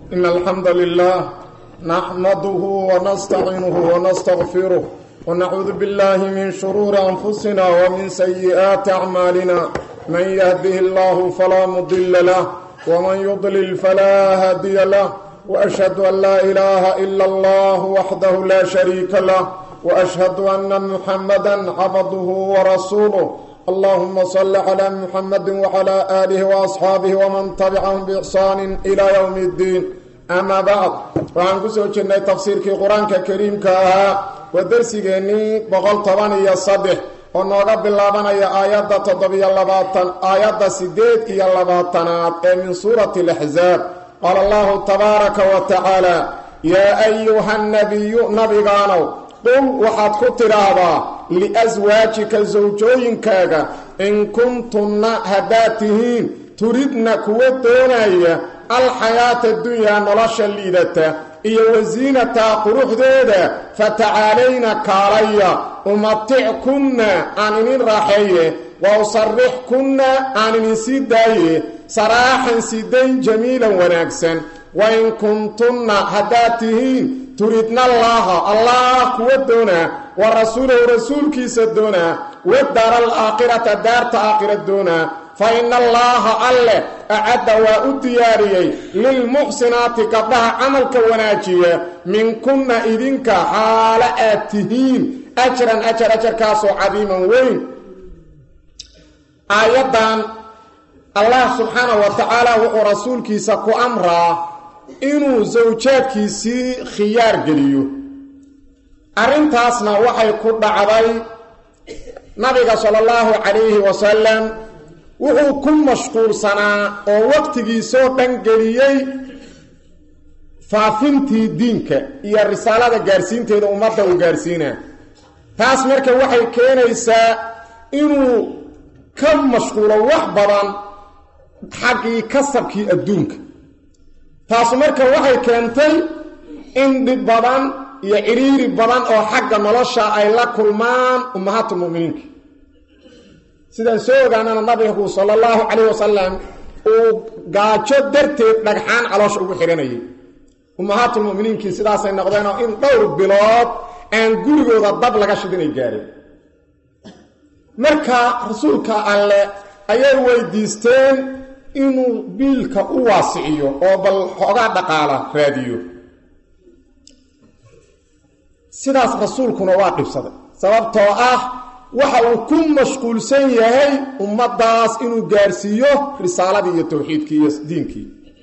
إن الحمد لله نحمده ونستعينه ونستغفره ونعوذ بالله من شرور أنفسنا ومن سيئات أعمالنا من يهده الله فلا مضل له ومن يضلل فلا هادي له وأشهد أن لا إله إلا الله وحده لا شريك له وأشهد أن محمدا عبده ورسوله اللهم صل على محمد وعلى آله وأصحابه ومن تبعهم بإحسان إلى يوم الدين أما بعد waxaan ku soo jirnay tafsiirkii qur-aanka kariimka ahaa waa dersigeennii boqol toban iyo saddex oo nooga bilaabanaya aayadda toddobiyo labaatan aayadda siddeed iyo labaatanaad ee min suurati alaxsaab qaala allahu tabaaraka wa tacaala yaa ayuha nabiyu nabigaanow qul waxaad ku tidhaahdaa liaswaajika sawjooyinkaaga in kuntunna haddaad tihiin turidna kuwa doonaya alxayaata dunyaa nolosha liidata iyo wasiinataa quruxdeeda fatacaalayna kaalaya umatickunna aan inin raaxeeye wa usarrixkunna aan inin sii daaye saraaxan sidayn jamiilan wanaagsan wa in kuntunna haddaad tihiin turidna allaaha allah kuwa doonaa wa rasuulahu rasuulkiisa doonaa wadaara alaakhirata daarta aakhira doonaa fa ina allaaha alleh acadda waa u diyaariyey lilmuxsinaati gabdhaha camalka wanaajiya minkunna idinka xaalo aad tihiin ajran ajar ajarkaasoo cadiiman weyn aayaddan allah subxaanahu wa tacaala wuxuu rasuulkiisa ku amraa inuu sawjaadkiisii khiyaar geliyo arrintaasna waxay ku dhacday nabiga sala allahu calayhi wasalam wuxuu ku mashquulsanaa oo waqtigiisoo dhan geliyey faafintii diinka iyo risaalada gaarsiinteeda ummadda uu gaarsiinaa taas marka waxay keenaysaa inuu ka mashquulo wax badan xaggii kasabkii adduunka taasu marka waxay keentay in dhib badan iyo cidhiiri badan oo xagga nolosha ay la kulmaan ummahaatulmu'miniinka sidaan soo ogaanana nabigu sala allahu calayh wasalam uu gaajo darteed dhagxaan caloosha ugu xidhanayay ummahaatulmu'miniinkii sidaasay noqdeenoo in dhowr bilood aan gurigooda dab laga shidinay gaareen marka rasuulka alle ayay weydiisteen inuu biilka u waasiciyo oo bal xoogaa dhaqaala raadiyo sidaas rasuulkuna waa dhibsaday sababtoo ah waxa uu ku mashquulsan yahay ummaddaas inuu gaarsiiyo risaaladii iyo towxiidkii iyo diinkii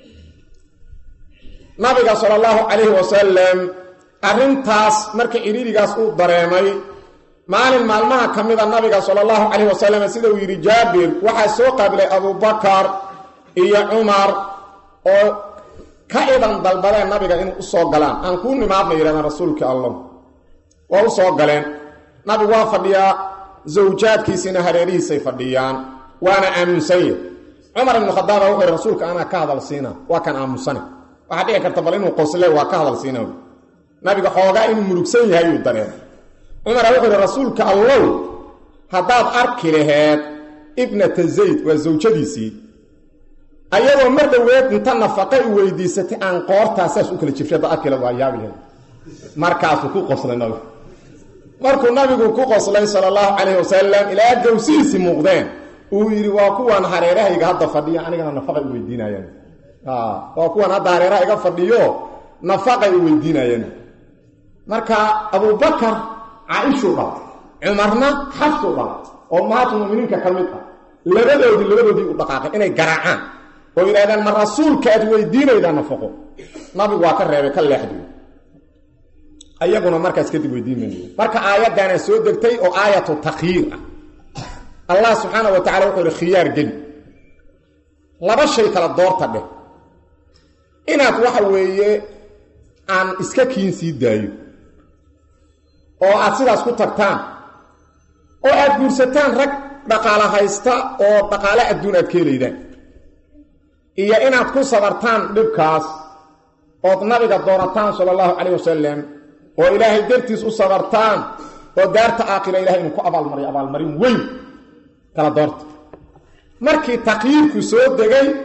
nabiga sala allahu calayhi wasalam arrintaas marka cidhiirigaas uu dareemay maalin maalmaha ka mida nabiga sala allahu calayhi wasalam sida uu yidhi jaabir waxaa soo qaabilay abubakar iyo cumar oo ka idan dalbadeen nabiga inuu usoo galaan aan kuu nimaadna yidhahdaan rasuulkii allah waa u soo galeen nabigu waa fadhiyaa zawjaadkiisiina hareerihiisay fadhiyaan waana aamunsanya cumar ibnu khadaaba wuxuu yidhi rasuulka anaa ka hadal siina waa kan aamusane waxaa dhici karta bal inuu qosle waa ka hadal siina nabiga xoogaa inuu murugsan yahay yuu dareemay cumara wuxuu yidhi rasuulka allow haddaad arki laheed ibnata zayd waa zawjadiisii ayadoo mar dhoweed inta nafaqa u weydiisatay aan qoortaa saas u kala jibshay haddaad arki lahed waa yaabi laheed markaasuu ku qoslay nabigu markuu nabigu ku qoslay sala allahu calayhi wasalam ilaa gawsihiisii muuqdeen uu yidhi waa kuwan hareerahayga hadda fadhiyo anigana nafaqay u weydiinayaan waa kuwan hadda hareeraha iga fadhiyo nafaqay u weydiinayaan marka abubakar caaishuu dhalay cumarna xafsuu dhalay oo ummahaatulmuminiinka ka mid ah labadoodii labadoodii u dhaqaaqeen inay garaacaan oo yidhahdaan ma rasuulka aad weydiinaydaa nafaqo nabigu waa ka reebay ka leexdiy ayaguna markaas kadib weydiin mayno marka aayaddaana soo degtay oo aayatu takhyiir ah allah subxaana wa tacala wuxuu ihi khiyaar geli laba shay kala doorta dheh inaad waxa weeye aan iska kiin sii daayo oo aad sidaas ku tagtaan oo aad guursataan rag dhaqaalo haysta oo dhaqaale adduun aad ka helaydaan iyo inaad ku sabartaan dhibkaas ood nabiga doorataan sala allahu calayh wasalam oo ilaahay dartiis u sabartaan oo daarta aakhira ilahay inuu ku abaalmariyo abaalmarin weyn kala doorta markii takyiirku soo degay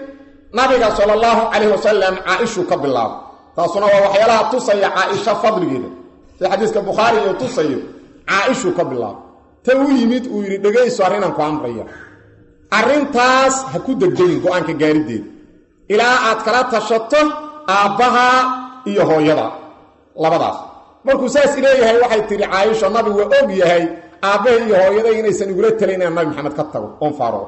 nabiga sala allahu calayhi wasalam caa-ishuu ka bilaabo taasuna waa waxyaalaha tusaya caa-isha fadligeeda sida xadiiska bukhaari iyo tusayo caa-ishuu ka bilaabo ta u yimid uu yidhi dhegayso arrinaan ku amraya arrintaas ha ku degdegin go-aanka gaarideeda ilaa aad kala tashato aabbaha iyo hooyada labadaas markuu saas leeyahay waxay tidhi caaisho nabi waa og yahay aabbaha iyo hooyaday inaysan igula talayn inaan nabi maxamed ka tago oon faaro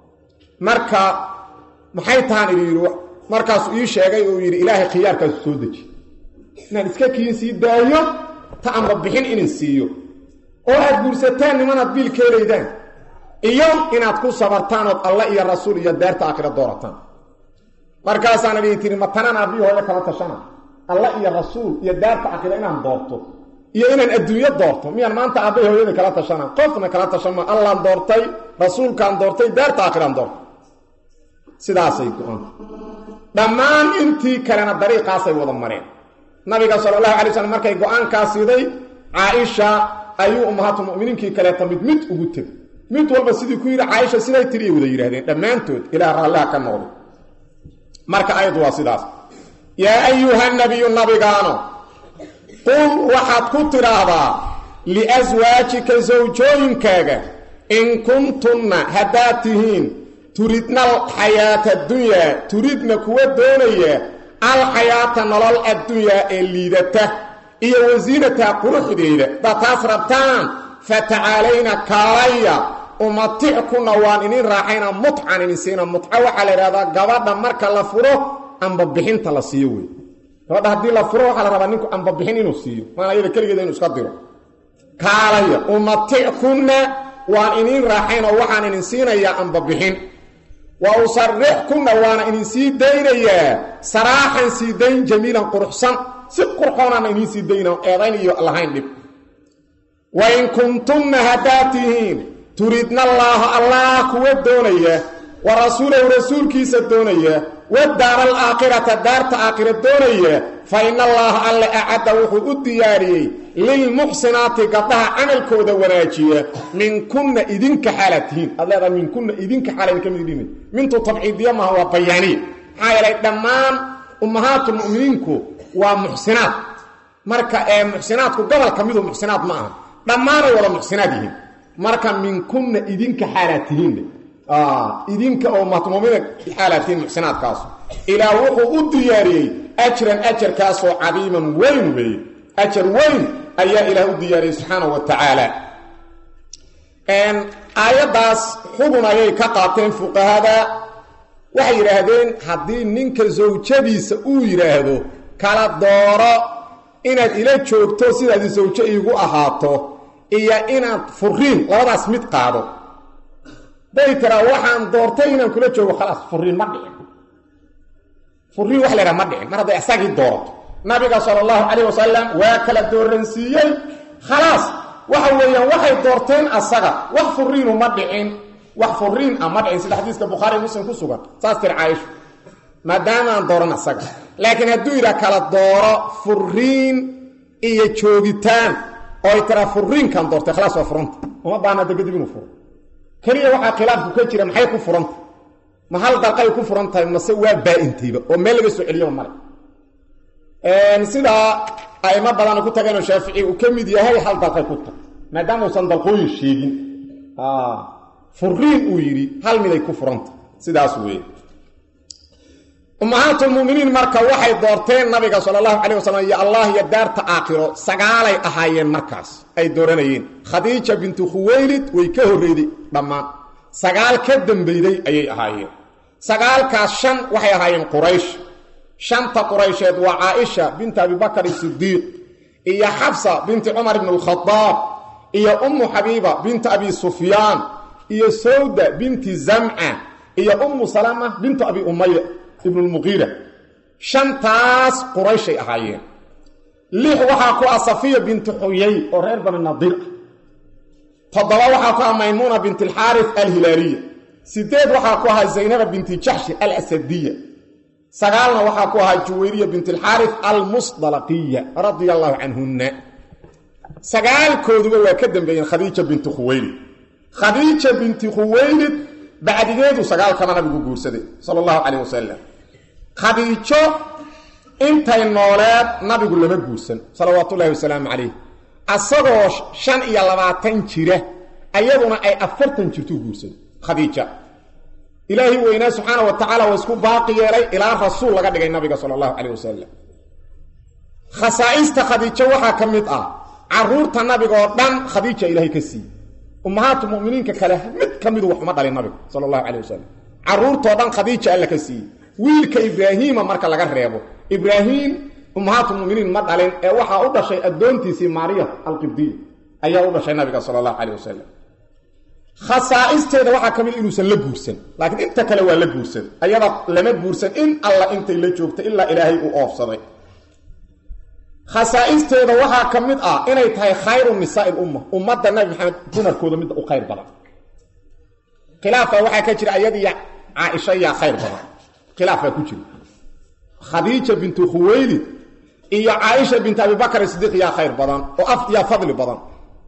marka maxay tahaan idhi yidhi markaasuu ii sheegay uu yidhi ilaahay khiyaarkaasu soo deji inaan iska kiin sii daayo ta amba bixin inin siiyo oo aad guursataan nimanaad biil ka helaydaan iyo inaad ku sabartaan ood alla iyo rasuul iyo daarta aakhira doorataan markaasaana dhihi tiri ma tanaan aabbihi hooyo kala tashana alla iyo rasuul iyo daarta aakhira inaan doorto iyo inaan adduunyo doorto miyaan maanta aabbahi hooyada kala tashana qofna kala tashama allaan doortay rasuulkaan doortay daarta aakhiraan doortay sidaasay go-anta dhammaan intii kalena dariiqaasay wada mareen nabiga sala allahu alay slam markay go-aankaa siday caaisha ayuu ummahaatulmuminiinkii kaleeta mid mid ugu tegay mid walba sidii ku yidhi caaisha siday tiriay wada yidhahdeen dhammaantood ilaah raalliha ka noqday marka ayadu waa sidaas yaa ayuha nabiyu nabigaano qul waxaad ku tidhaahdaa liaswaajika sawjooyinkaaga in kuntunna haddaad tihiin turidna alxayaata addunyaa turidna kuwa doonaya alxayaata nolol addunyaa ee liidata iyo wasiinata quruxdeeda haddaad taas rabtaan fatacaalayna kaalaya umatickuna waan inin raaxayna mutcan inin siina mutca waxaa la idhahdaa gabadha marka la furo ambabixinta la siiyo wey gabadha haddii la furo waxaa la rabaa ninku ambabixin inuu siiyo maana iyada keligeeda inuu iska diro kaalaya umatickuna waan inin raaxayn oo waxaan inin siinayaa ambabixin wa usarixkunna waana idin sii daynayaa saraaxan sii dayn jamiilan quruxsan si qurxoonaana idiin sii dayna eedayn iyo lahayn dhib wa in kuntunna haddaad tihiin turidna allaaha allah kuwa doonaya wa rasuulahu rasuulkiisa doonaya wadaara alaakhirata daarta aakhira doonaya fa ina allaaha alle acadda wuxuu u diyaariyey lilmuxsinaati gabdhaha camalkooda wanaajiya minkunna idinka xaalaad tihiin aad leedaha minkunna idinka xaala idinka mid dhimi mintu tabciidiya maaha waa bayaaniya maxaa yeelay dhammaan ummahaatulmu'miniinku waa muxsinaad marka ee muxsinaadku gobolka midu muxsinaad ma aha dhammaanay wada muxsinaad yihiin marka minkunna idinka xaalaad tihiin idinka oo ummahatulmuminiin xaalaad tihiin muxsinaadkaasu ilaa wuxuu u diyaariyey ajran ajarkaasoo cadiiman weyn weeye ajar weyn ayaa ilaah u diyaariyey subxaanahu wa tacaala aayaddaas xubun ayay ka qaateen fuqahada waxay yidhaahdeen haddii ninka sawjadiisa uu yidhaahdo kala dooro inaad ila joogto sidaadi sawjo iigu ahaato iyo inaad furiin labadaas mid qaado day tiraa waxaan doortay inaan kula joogo khalaas furiin ma dhicin furiin wax laydhaha ma dhicin mar hadday isagii doorato nabiga sala allahu calayh wasalam waa kala dooransiiyey khalaas waxa weeyaan waxay doorteen asaga wax furiinu ma dhicin wax furiin ah ma dhicin sida xadiiska bukhaari muslim ku sugan saas tir caaisha maadaamaan dooran asaga laakiin hadduu yidhaha kala dooro furiin iyo joogitaan oo ay tiraa furiinkan doortay khalaas waa furanta uma baana hadda kadib inuu furo keliya waxaa khilaafku ka jira maxay ku furanta ma hal dalqay ku furan tahay mase waa baa-intayba oo meel laga soo celiyaba male sidaa aimo badan ku tageenoo shaafici uu ka mid yahay hal dalqay ku tag maadaama uusan dalqooyin sheegin furiin uu yidhi hal miday ku furanta sidaas weeye ummahaatulmuminiin marka waxay doorteen nabiga sala allahu calayh wasalam iyo allah iyo daarta aakhiro sagaalay ahaayeen markaas ay dooranayeen khadiija bintu khuwaylid way ka horreyday dhammaan sagaal ka dambeyday ayay ahaayeen sagaalkaas shan waxay ahaayeen quraysh shanta quraysheed waa caaisha binti abibakar sidiiq iyo xabsa binti cumar ibn alkhadaab iyo ummu xabiiba binti abi sufyaan iyo sawda binti zamca iyo ummu salama bintu abi umaya ibn lmuqiira shantaas qurayshay ahaayeen lix waxaa ku ah safiya binti xuyay oo reer bani nadiir ah toddoba waxaa ku ah maymuuna binti alxaaris alhilaaliya sideed waxaa ku ahaa zaynaba binti jaxshi alasadiya sagaalna waxaa ku ahaa juwayriya binti alxaaris almusdalaqiya radia allahu canhunna sagaalkooduba waa ka dambeeyeen khadiija binti khuwaylid khadiija binti khuwaylid bacdigeedu sagaalkama nabigu guursaday sala allahu calayh wasalam khadiijo intay nooleed nabigu lama guursan salawaatullaahi wasalaamu calayh asagoo shan iyo labaatan jira ayaduna ay afartan jirtuu guursan khadiija ilaahi weynaa subxaana wa tacaala waa isku baaqi yeelay ilaa rasuul laga dhigay nabiga sala allahu calayh wasalam khasaa'ista khadiijo waxaa ka mid ah caruurta nabiga oo dhan khadiija ilaahay ka siiyey ummahaatu muminiinka kale mid ka midu wax uma dhalin nabiga sala allahu calayh wasalam caruurtoo dhan khadiija alla ka siiyey wiilka ibraahiima marka laga reebo ibraahiim ummahaatu muminiin ma dhalin ee waxaa u dhashay addoontiisii maariya alqibdiya ayaa u dhashay nabiga sala allahu calayh wasalam khasaa'isteeda waxaa ka mid inuusan la guursan laakiin inta kale waa la guursan ayada lama guursan in alla intay la joogta ilaa ilaahay uu oofsaday khasaa'isteeda waxaa ka mid ah inay tahay khayru nisaai lumma ummadda nabi maxamed dumarkooda midda u khayr badan khilaafa waxaa ka jira ayadiiyo caaisha yaa khayr badan khilaafaa ku jira khadiija bintu khuwaylid iyo caaisha bintu abibakar sidiiq yaa khayr badan oo af yaa fadli badan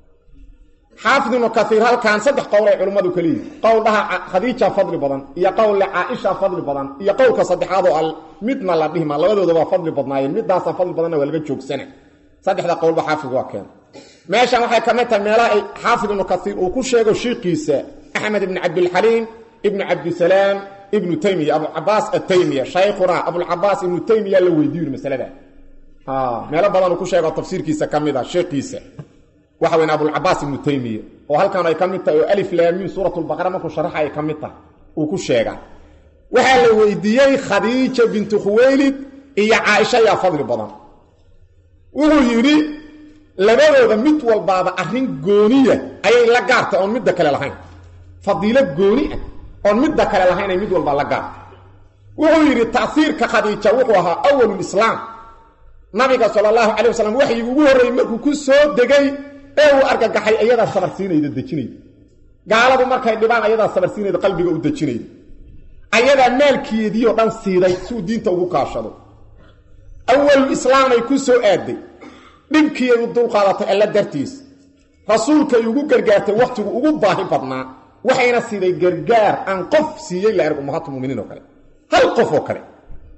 xaafid ibnu kaiir halkan saddex qowl ay culimmadu ka leeyihin qowl dhaha khadiija fadli badan iyo qowl le caaisha fadli badan iyo qowlka saddexaadoo al midna la dhihma labadooda waa fadli badnaayeen midaasa fadli badanna waa laga joogsana saddexda qowlba xaafid waa keena meeshan waxay ka mid tahay meelaha ay xaafid ibnu kaiir uu ku sheego shiikiisa axmed ibni cabdilxaliim ibnu cabdisalaam ibnu taymiya abucabaas ataymiya shaykhuna abulcabaas ibnu taymiya la weydiiyo masalada meelo badan uu ku sheego tafsiirkiisa ka mid a sheekiisa waxa weyn abulcabaas ibnu taymiya oo halkan ay ka mid tahay oo alif laamiin suuratulbaqara markuu sharaxa ay ka mid tahay uu ku sheegaa waxaa la weydiiyey khadiija bintu khuwaylid iyo caaisha yaa fadli badan wuxuu yidhi labadooda mid walbaaba arrin gooniya ayay la gaartay oon midda kale lahayn fadiilo gooni ah oon midda kale lahayn ay mid walbaa la gaartay wuxuu yidhi taiirka khadiija wuxuu ahaa awalulislaam nabiga sala allahu calay wasalam waxyigi ugu horreeyey markuu ku soo degay ee uu argagaxay ayadaa sabarsiinayda dejinayda gaaladu markay dhibaan ayadaa sabarsiinayda qalbiga u dejinayda ayadaa maalkeediioo dhan siiday si uu diinta ugu kaashado awalul islaamay ku soo aaday dhibkiiay u dulqaadatay alla dartiis rasuulkay ugu gargaartay wakhtigu ugu baahi badnaa waxayna siiday gargaar aan qof siiyey la erg ummahaatu muminiin oo kale hal qof oo kale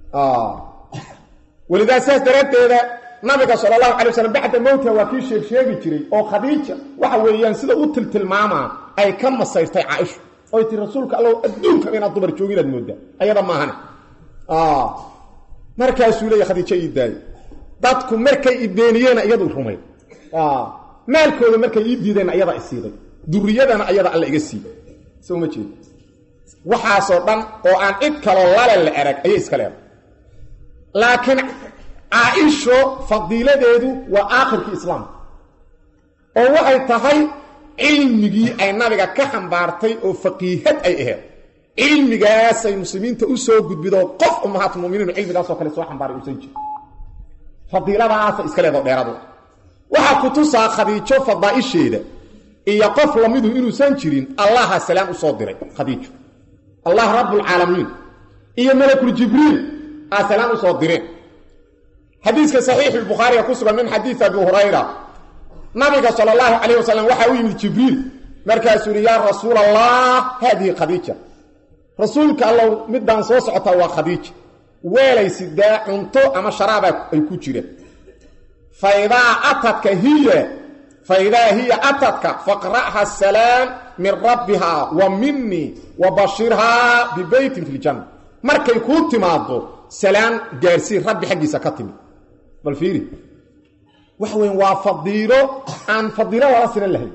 welidaa saas daraaddeeda nabiga sala allahu calay wasalam bacda mowta waa kii sheeg sheegi jiray oo khadiija waxa weeyaan sida u tiltilmaamaa ay ka masayrtay caaishu oy tii rasuulka allow adduunka inaad dumar joogi inaad mooddaa ayada maahane markaasuu leeya khadiijo ii daayo dadku markay i beeniyeenna iyadu rumay maalkooda markay ii diideenna ayadaa isiiday duriyadana ayada alla iga siiy soo ma jeed waxaasoo dhan oo aan cid kaloo lale la erag ayay iska leedahay laakiin caa-isho fadiiladeedu waa aakhirkii islaamka oo waxay tahay cilmigii ay nabiga ka xambaartay oo faqiihad ay aheed cilmigaasay muslimiinta u soo gudbidoo qof ummahaat muminiin cilmigaasoo kale soo xambaaray uusan jir fadiiladaasa iska leedo dheeradu waxaa ku tusaa khadiijo fadaa'isheeda iyo qof lamidu inuusan jirin allaha salaam u soo diray khadiijo allah rabbulcaalamiin iyo malakul jibriil aa salaam u soo direen xadiiska saxiixulbukhaariga ku sugan min xadiid abi hurayra nabiga sala allahu calayh wasalam waxaa u yimid jibriil markaasuu yidhi yaa rasuul allah haadihi khadiija rasuulka allow midaan soo socotaa waa khadiija weelay sidaa cunto ama sharaaba ay ku jiraan faidaa atadka hiya faidaa hiya atadka faqra'ha asalaam min rabbihaa wa minii wa bashirhaa bibeytin fi ljanna markay kuu timaado salaan gaarsii rabbi xaggiisa ka timid bal fiiri waxa weyn waa fadiilo aan fadiilo lala sinan lahayn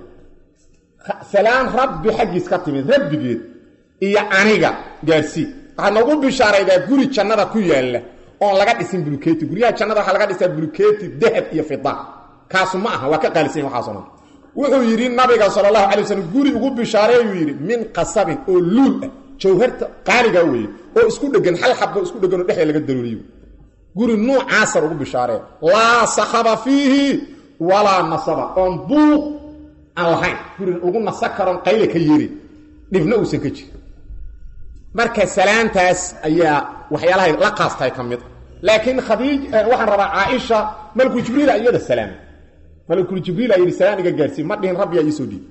salaan rabbi xaggiis ka timid rabbigeed iyo aniga gaarsii waxaad noogu bishaaraydaa guri jannada ku yaalla oon laga dhisin buluketi guryaha jannada waxaa laga dhisaa buluketi dahab iyo fida kaasu ma aha waa ka qaalisan waxaaso dhan wuxuu yidhi nabiga sala allahu alay waslm guri ugu bishaareeyuu yidhi min qasabin oo luul ah jawharta qaaliga weeye oo isku dhegan hal xabo isku dhegan oo dhexda laga darooliyo guri nuucaasar ugu bishaaree laa sakhaba fiihi walaa nasaba oon buuq aan lahayn guri lagu nasa karoon qayle ka yerin dhibna uusan ka jirin marka salaantaas ayaa waxyaalahay la qaastahay ka mid laakiin khadiij waxaan rabaa caaisha malku jibriil iyada salaamay malkul jibriil aa yidhi salaam iga gaarsiin ma dhihin rabbiyaa iisoo dhiib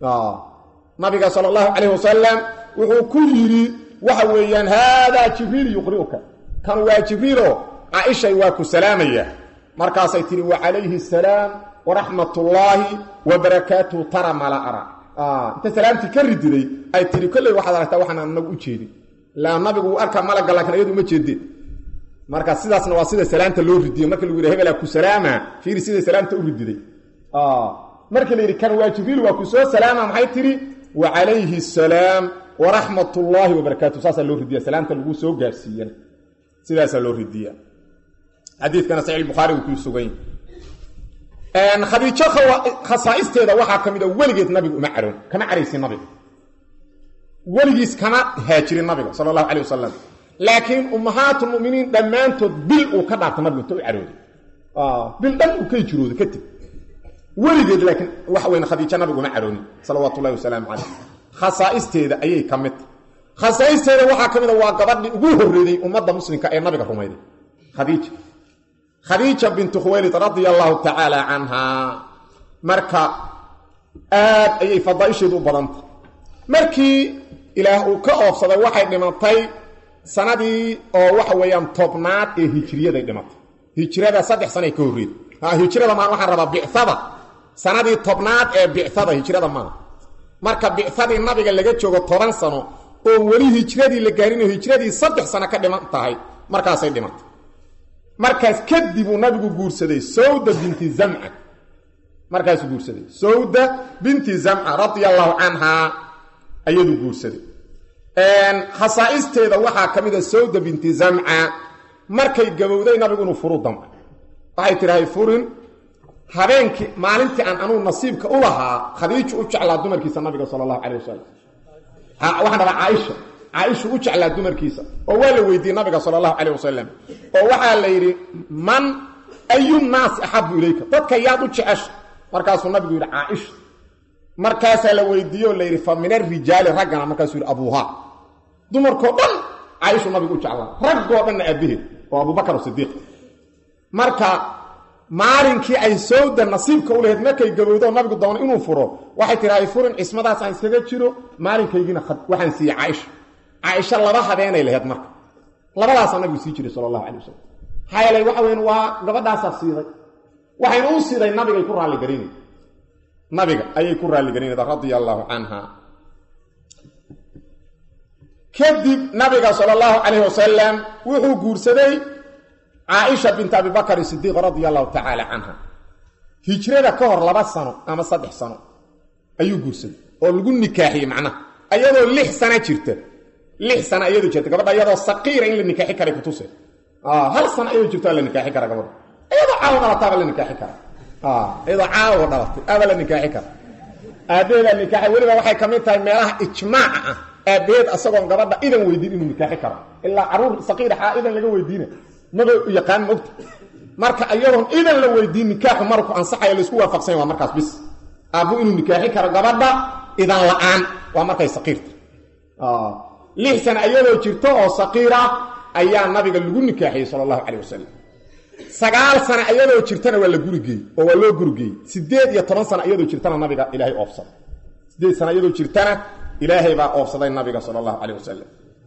nabiga sala allahu calayh wasalam wuxuu ku yidhi waxa weeyaan haadaa jibriil yuqri'uka kan waa jibriilo caaishay waa ku salaamaya markaasay tihi wacalayhi asalaam waraxmatullaahi wabarakaatuhu tara mala ara inta salaamtii ka rididay ay tihi kolley waxaad aragtaa waxaan anagu u jeedin ilaa nabigu uu arkaa malagga laakiin iyadu uma jeedeen marka sidaasna waa sida salaamta loo ridiye marka lagu yidhi hebelaa ku salaama fiiri sida salaamta u rididay markii la yidhi kan waa jibriil waa ku soo salaama maxay tihi wacalayhi asalaam waraxmat ullaahi wabarakaatu saasaa loo ridiya salaamta lagu soo gaarsiiyana sidaasaa loo ridiya xadiidkana saxiix bukhaari uu ku sugan yahay khadiijo khasaa'isteeda waxaa ka mid a weligeed nabigu uma caroon kama caraysin nabiga weligiis kama haajirin nabiga sala allahu calay wasalam laakiin ummahaatulmuminiin dhammaantood bil uu ka dhaarta nabigu inta u carooday bil dhan uu ka hijrooday kadib weligeed laakiin waxa weyn khadiijo nabigu uma caroonin salawaatu ullahi wasalaamu calayh khasaa'isteeda ayay ka mid khasaa'isteeda waxaa ka mid a waa gabadhii ugu horreeyey ummadda muslimka ee nabiga rumayday khadiija khadiija bintu khuwaylid radia allahu tacaala canhaa marka aad ayay fadaaisheedu u badantay markii ilaah uu ka oofsaday waxay dhimatay sanadii oo waxa weeyaan tobnaad ee hijriyaday dhimatay hijrada saddex sanay ka horreed hijrada maan waxaan rabaa bicada sanadii tobnaad ee bicada hijrada maa marka bicadii nabiga laga joogo toban sano oo weli hijradii la gaarinoo hijradii saddex sano ka dhiman tahay markaasay dhimatay markaas kadib uu nabigu guursaday sawda binti zamca markaasuu guursaday sawda binti zamca radia allahu canhaa ayaduu guursaday khasaa'isteeda waxaa ka mid a sawda binti zamca markay gabowday nabigu inuu furu damca waxay tidhahay furin habeenkii maalintii aan anugu nasiibka u lahaa khadiiju u jeclaa dumarkiisa nabiga sala allahu calay wasalam waxaan rabaa caaisha caaisha u jeclaa dumarkiisa oo waa la weydiiyey nabiga sala allahu calayh wasalam oo waxaa la yidhi man ayu naasi axabu ilayka dadka yaad u jecesha markaasuu nabigu yidhi caaisha markaasaa la weydiiye oo la yidhi fa min arijaali raggana markaasuu yidhi abuuhaa dumarkoo dhan caaishu nabigu u jeclaa raggoo dhanna aabaheed oo abubakar sidiiq marka maalinkii ay sawda nasiibka u lahayd markay gabowdo nabigu doono inuu furo waxay tidhahay furin cismadaas aan iskaga jiro maalinkaygiina waxaan siiyey caaisha caaisha laba habeenay lahayd marka labadaasaa nabigu sii jiray sala allahu calay wasalam maxaa yeelay waxa weyn waa gabadhaasaa siiday waxayna u siiday nabigay ku raalligarinay nabiga ayay ku raalligarinayda radia allaahu canha kadib nabiga sala allahu calayh wasalam wuxuu guursaday caaisha bint abibakr sidiiq radia allahu tacaala canha hijrada ka hor laba sano ama saddex sano ayuu guursaday oo lagu nikaaxiyey macnaha ayadoo lix sana jirta lix sana iyadoo jirta gabadha iyadoo saqiira in la nikaaxi karay kutuse hal sana iyadoo jirto aa la nikaaxi kara gabadha iyadoo caawa dhalataaba la nikaaxi kara iyadoo caawa dhalatay aaba la nikaaxi kara aabaheedaa nikaaxay weliba waxay ka mid tahay meelaha ijmaaca ah aabaheed asagoon gabadha idan weydiin inuu nikaaxi karo ilaa caruur saqiir xaa idan laga weydiina maba yaqaan mogta marka iyadoon idan la weydiin nikaaxu marku ansaxayo laisku waafaqsanya waa markaas bis aabbu inuu nikaaxi karo gabadha idan la-aan waa markay saqiirta lix sana iyadoo jirto oo saqiira ayaa nabiga lagu nikaaxiyey sala allahu calay wasalam sagaal sana iyadoo jirtana waa la gurigeey oo waa loo gurigeeyey sideed iyo toban sana iyadoo jirtana nabiga ilaahay oofsaday sideed sana iyadoo jirtana ilaahay baa oofsaday nabiga sala allahu calay wasalam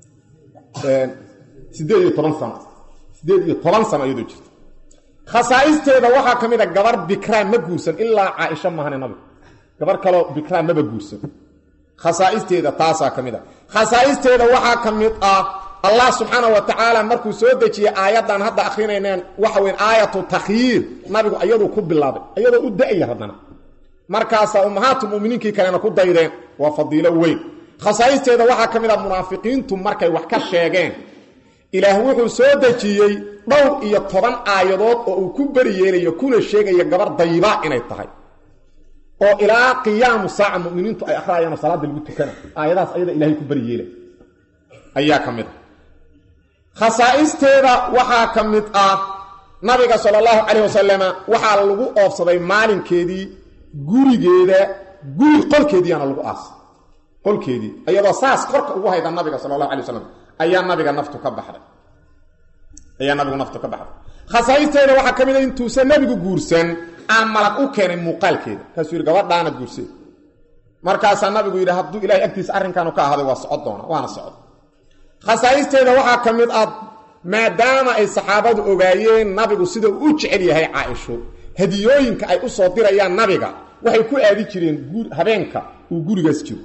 sideed iyo toban sano sideed iyo toban sano iyadoo jirta khasaa'isteeda waxaa ka mid a gabar bikraan ma guursan ilaa caaisha mahane nabiga gabar kaloo bikraan maba guursan khasaa'isteeda taasaa ka mid a khasaa'isteeda waxaa ka mid ah allah subxaana wa tacaala markuu soo dejiyey aayaddan hadda akrinayneen waxa weyn aayatu takhyiir nabigu iyaduu ku bilaabay iyadoo u da-ya haddana markaasaa ummahaatu muminiinkii kalena ku daydeen waa fadiilo weyn khasaa'isteeda waxaa ka mid ah munaafiqiintu markay wax ka sheegeen ilaah wuxuu soo dejiyey dhowr iyo toban aayadood oo uu ku beri yeelayo kuna sheegayo gabar dayba inay tahay oo ilaa qiyaamu saaca muminiintu ay akhriyayaanoo salaada lagu tukana aayadahaas ayada ilahay ku beri yeelay ayaa ka mid ah khasaa'isteeda waxaa ka mid ah nabiga sala allahu calayh wasalama waxaa lagu oofsaday maalinkeedii gurigeeda guri qolkeediiyaana lagu aasay qolkeedii iyadoo saas korka ugu hayda nabiga sala allahu alay wasalam ayaa nabiga naftu ka baxday ayaa nabigu naftu ka baxday khasaa'isteeda waxaa ka mid a intuusan nabigu guursan aan malag u keenay muuqaalkeeda kaasuu yidhi gabadhaana guursee markaasaa nabigu yidhi hadduu ilahay agtiisa arrinkaanu ka ahaaday waa socod doona waana socod khasaa'isteeda waxaa ka mid ah maadaama ay saxaabadu ogaayeen nabigu sida uu u jecel yahay caaisho hadiyooyinka ay u soo dirayaan nabiga waxay ku aadi jireen habeenka uu gurigaas jiro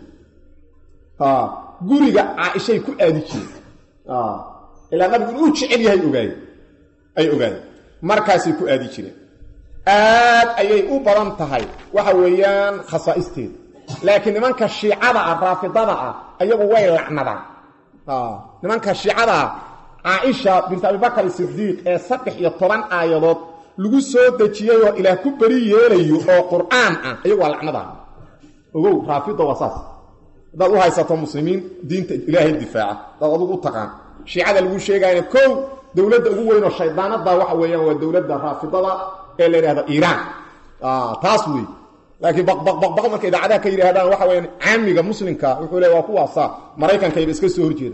guriga caaishay ku aadi jireen ilaa nabigu inuu jecel yahay ogaay ay ogaadeen markaasay ku aadi jireen aad ayay u badan tahay waxa weeyaan khasaa'isteeda laakiin nimanka shiicada ah raafidada ah ayagu way lacnadaan nimanka shiicada ah caaisha bint abibakar sidiiq ee saddex iyo toban aayadood lagu soo dejiyey oo ilaah ku beri yeelayo oo qur'aan ah ayagu waa lacnada ogow raafida waa saas haddaad u haysato muslimiin diinta ilaahay difaaca hadaad adugu u taqaan shiicada lagu sheegayna kow dowladda ugu weyn oo shaydaanada waxa weeyaan waa dowladda raafidada ee la yidhahdo iiraan taas wey laakiin baqbaqbaq marka idaacadaha ka yidhaahdaan waxa weyaan caamiga muslimka wuxuu leey waa kuwaasa maraykankayba iska soo horjeeda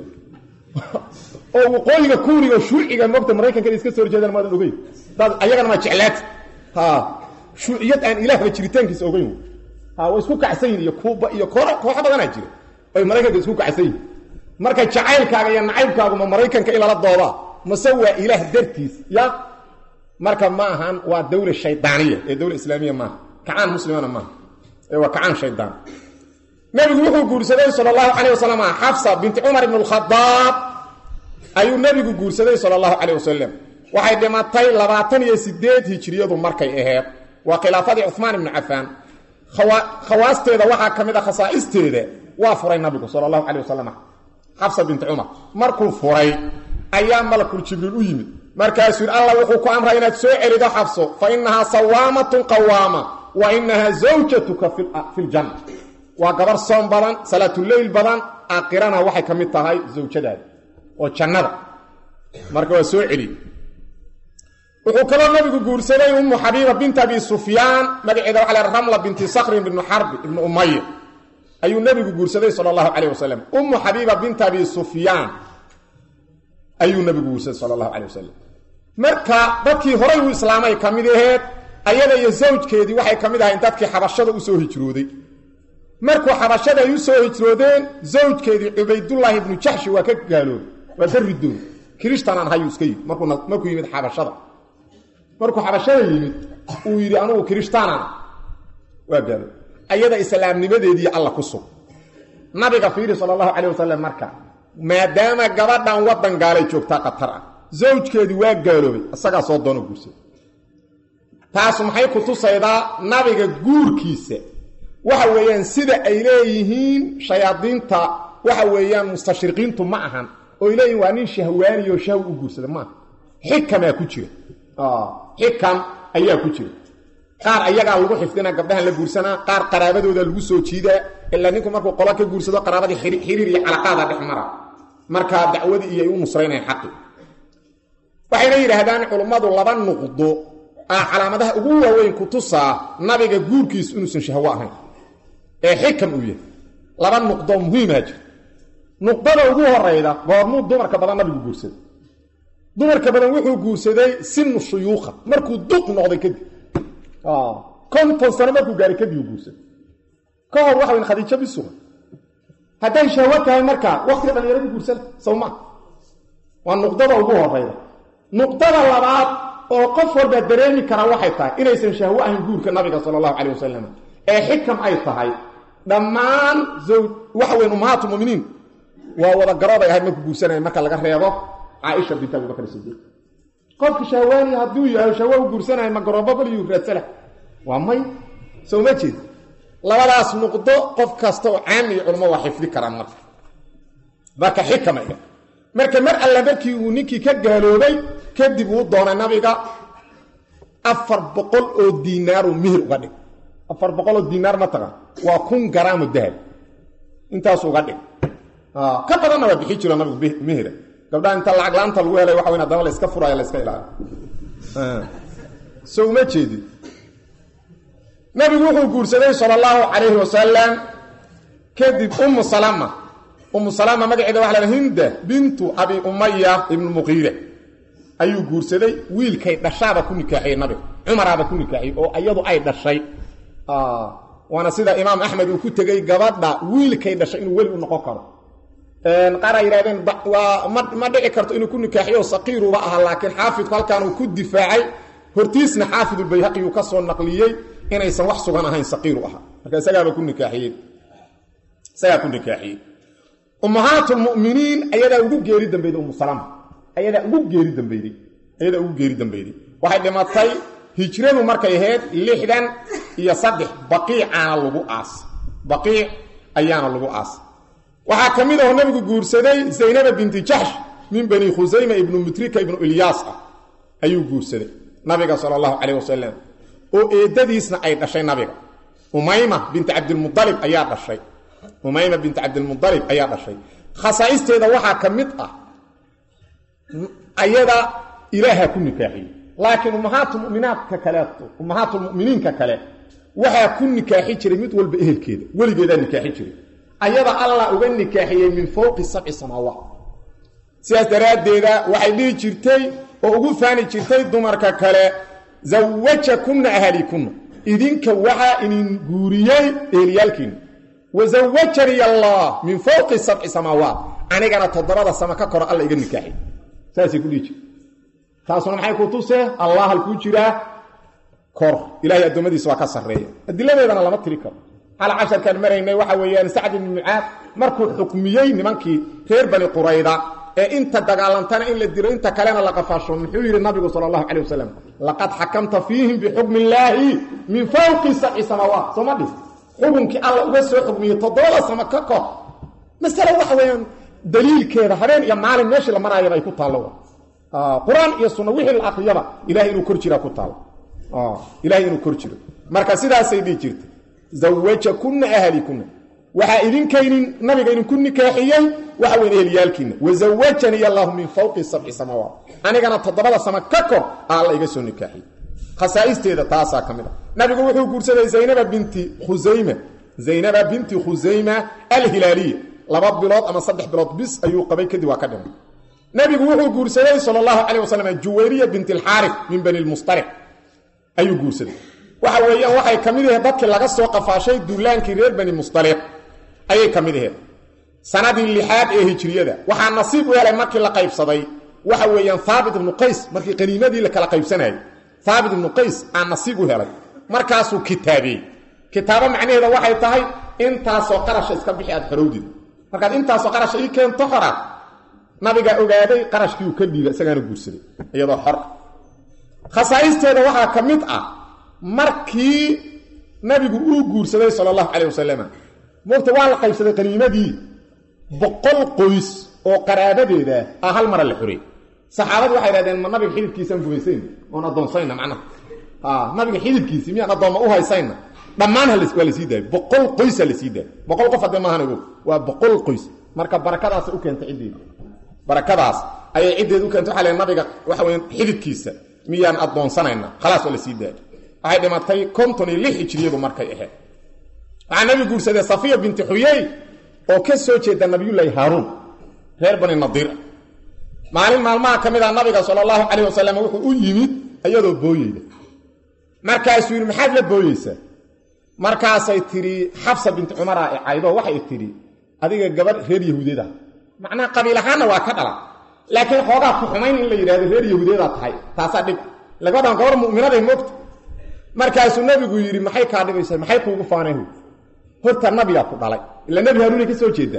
oo waqooyiga kuuriga shuuciga mogta maraykankana iska soo horjeedaan maadan ogeyn dad ayagana maa jeclaata ha shuuciyad aan ilaahba jiritaankiisa ogeyn ha way isku kacsan yihin iyo kuuba iyo koox kooxo badanaa jira ay maraykanka isku kacsan yihin marka jacaylkaaga iyo nacaybkaagu ma maraykanka in lala doodaa mase waa ilaah dartiis ya marka ma ahan waa dawla shaydaaniya ee dawla islaamiya maaha kacaan muslimana maaha ee waa kacaan shaydaan nabigu wuxuu guursaday sala allahu calayh wasalam xafsa binti cumar ibn alkhadaab ayuu nabigu guursaday sala allahu calayh wasalam waxay dhimatay labaatan iyo sideed hijiriyadu markay aheed waa khilaafadii cuhmaan ibnu cafaan khawaasteeda waxaa ka mid a khasaa'isteeda waa furay nabigu sala allahu calayh wasalam xafsa binti cumar markuu furay ayaa malakul jibriil u yimid markaasuu yidhi allah wuxuu ku amray inaad soo celido xabso fa inahaa sawaamatun qawaama wa inahaa zawjatuka fi ljanna waa gabar soom badan salaatuleyl badan aakhirana waxay ka mid tahay zawjadaada oo jannada marka waa soo celi wuxuu kaloo nabigu guursaday ummu xabiiba binti abi sufyaan magaceeda waxa la ramla binti sakrin ibnu xarbi ibnu umaya ayuu nabigu guursaday sala allahu calayh wasalam ummu xabiiba binti abi sufyaan ayuu nabigu guursaday sala allahu calayh wasalam marka dadkii horay u islaamay ka mid aheed ayada iyo zawjkeedii waxay ka mid ahayn dadkii xabashada usoo hijrooday markuu xabashada ay u soo hijroodeen zawjkeedii cubaydullaahi ibnu jaxshi waa ka gaaloobay waa ka ridoon kirishtanaan hayuu iska yimid markuu yimid xabashada markuu xabashada yimid uu yidhi anugu kirishtaanaan waa gaaloobay ayada islaamnimadeedii alla ku sug nabiga fiiri sala allahu calayh wasalam marka maadaama gabadhan waddan gaalay joogtaa khatar ah zawjkeedii waa gaaloobay isagaa soo doono guursaday taas maxay ku tusaydaa nabiga guurkiisa waxa weeyaan sida ay leeyihiin shayaadiinta waxa weeyaan mustashriqiintu ma ahan oo ay leeyihin waa nin shahwaaniyo shahwi u guursada maaha xikamaa ku jira xikam ayaa ku jira qaar ayagaa lagu xifdinaa gabdhahan la guursanaa qaar qaraabadooda lagu soo jiidaa ilaa ninku markuu qola ka guursado qaraabadii xiriir iyo calaqaada dhex mara markaa dacwadii iyo ay u nusraynayan xaqi waxayna yidhaahdaan culummadu laba nuqdo ah calaamadaha ugu waaweyn ku tusaa nabiga guurkiisu inuusan shahwo ahayn ee xikam uu yahay laba nuqdo muhiimaa jira nuqdada ugu horayda goormuu dumarka badan nabigu guursaday dumarka badan wuxuu guursaday sinu shuyuuqa markuu duq noqday kadib konton sano markuu gaaray kadib uu guursaday ka hor waxa weyn khadiijo bisuga hadday shahwo tahay markaa waqtiga dhallinyaradii guursada sawma waa nuqdada ugu horayda nuqdada labaad oo qof walba dareemi karaa waxay tahay inaysan shahwo ahayn guurka nabiga sala allahu calay wasalam ee xikam ay tahay dhammaan waxa weyn ummahaatu muminiin waa wada garooday ahayd markuu guursanaya marka laga reebo caaisha bint abibakr sidiiq qofka shahwaani hadduu yahay shahwo u guursanayo ma garoobo baliyuu raadsala waa may soo ma jeed labadaas nuqdo qof kasta oo caami iyo culamo waa xifdi karaan marka marka xikama iga marka mar alla markii uu ninkii ka gaaloobay kadib uu doonay nabiga afar boqol oo diinaaru mihir uga dhig afar boqol oo diinaar ma taqa waa kun garaamo dahab intaas uga dhig ka badanna waa bixi jiro nabigu mihira gabdhaha inta lacag laanta lagu helay waxa weyn haddana la iska furaayo la iska ilaaliyo so uma jeedin nabigu wuxuu guursaday sala allahu calayhi wasalam kadib ummu salama ummu salama magaceeda waxa la hinda bintu abi umaya ibnu muqiire ayuu guursaday wiilkay dhashaaba ku nikaaxiyey nabiga cumaraaba ku nikaaxiyey oo iyadu ay dhashay waana sida imaam axmed uu ku tegey gabadha wiilkay dhashay inuu weli u noqon karo qaar ay yidhahdeen waa ma ma dhici karto inuu ku nikaaxiyo saqiiruba ahaa laakiin xaafidku halkaan uu ku difaacay hortiisna xaafidulbayhaqi uu ka soo naqliyey inaysan wax sugan ahayn saqiiru ahaa marka isagaaba ku nikaaxiyey isagaa ku nikaaxiyey ummahaatulmu'miniin ayadaa ugu geeri dambeyday umu salama ayadaa ugu geeri dambeyday ayadaa ugu geeri dambeyday waxay dhimatay hijradu markay ahayd lixdan iyo saddex baqiicaana lagu aas baqiic ayaana lagu aas waxaa ka mid aho nabigu guursaday zaynaba binti jaxsh min bani khusayma ibnu mutrika ibnu ilyaas ah ayuu guursaday nabiga sala allahu calayh wasalam oo eedadiisna ay dhashay nabiga umayma binti cabdilmualib ayaa dhashay umayma binti cabdilmualib ayaa dhashay khasaa'isteeda waxaa ka mid ah ayada ilaaha ku nikaaxiyey laakiin ummahaatulmuminaadka kaleeto ummahaatulmuminiinka kale waxaa ku nikaaxi jiray mid walba ehelkeeda weligeedaa nikaaxi jiray ayada allah uga nikaaxiyey min fowqi sabci samaawaat sidaas daraaddeeda waxay dhihi jirtay oo ugu faani jirtay dumarka kale zawajakunna ahalikunna idinka waxaa inin guuriyey eheliyaalkiina wa zawajanii allah min fowqi sabci samaawaat anigana toddobada sama ka koro alla iga nikaaxiy saasay ku dhihi jirta taasuna maxay ku tusee allah halkuu jiraa kor ilahay addoommadiisa waa ka sarreeya adiladeedana lama tiri karo hal casharkaan maraynay waxa weeyaan sacd ibni mucaad markuu xukmiyey nimankii reer bani qurayda ee inta dagaalantana in la dilo inta kalena la qafaasho muxuu yidhi nabigu sala allahu calay wasalam laqad xakamta fiihim bixukmi illaahi min fawqi sabci samaawaat sooma dhis xukunkii alla uga soo xukmiyey toddoba samo ka kor masale waxa weeyaan daliilkeeda habeen iyo maalin meeshii la maraayaba ay ku taallo qur-aan iyo sunna wixii la akriyaba ilahay inuu kor jiraa ku taalo ilahay inuu kor jiro marka sidaasay dhihi jirtay zawajakunna ahalikunna waxaa idinkaynin nabiga idinku nikaaxiyey waxa weyn eheliyaalkiina wazawajanii allahu min fawqi sabci samaawaat anigana toddobada sama ka kor alla iga soo nikaaxiyey khasaa'isteeda taasaa ka mid a nabigu wuxuu guursaday zaynaba binti khusayma zaynaba binti khusayma alhilaaliya laba bilood ama saddex bilood bis ayuu qabay kadib waa ka dhimay nabigu wuxuu guursaday sal allahu calay wasalam juwayriya bint alxaarif min bani lmustariq ayuu guursaday waxa weeyaan waxay ka mid aheed dadkii laga soo qafaashay duulaankii reer bani mustaliq ayay ka mid aheed sanadii lixaad ee hijriyada waxaa nasiib u helay markii la qaybsaday waxa weeyaan haabit ibnu qays markii qaniimadii la kala qaybsanayay haabit ibnu qays aa nasiib u helay markaasuu kitaabiyey kitaabo macnaheeda waxay tahay intaasoo qarasha iska bixi aad xorowdid markaad intaasoo qarasha ii keento xoraad nabigaa ogaaday qarashkii uu ka dhiiba isagaana guursaday iyadoo xor khasaa'isteeda waxaa ka mid ah markii nabigu uu guursaday sala allahu calayh wasalam moogta waa la qaybsaday qaniimadii boqol qoys oo qaraabadeeda ah hal mara la xorey saxaabadu waxay dhahdeen ma nabiga xididkiisaan gumaysayna oon addoonsayna macnaha nabiga xididkiisii miyaan addoomma u haysayna dhammaan waa la sii daayo boqol qoysa la sii daayo boqol qof haddee maahan ogo waa boqol qoys marka barakadaasa u keentay ciddeeda barakadaas ayay ciddeed u keentay waxa le nabiga waxa weya xididkiisa miyaan addoonsanayna khalaas waa la sii daayo waxay dhimatay konton iyo lix hijriyadu markay ahayd waxaa nabigu guursaday safiya binti xuyey oo ka soo jeeda nabiyullaahi haaruun reer bani nadiir maalin maalmaha ka mid ah nabiga sala allahu calayh wasalam wuxuu u yimid iyadoo booyeyda markaasuu yidhi maxaad la booyeysaa markaasay tidhi xabsa binti cumara ee caydo waxay tidhi adiga gabadh reer yahuudeed ah macnaha qabiil ahaanna waa ka dhala laakiin xoogaa ku xumayn in la yidhahdo reer yahuudeedaa tahay taasaa dhib lagabadhan gabar mu'minaday moogta markaasuu nabigu yidhi maxay kaa dhibaysaa maxay kuugu faanayhu horta nabigaa ku dhalay ila nebi haaruunay ka soo jeedaa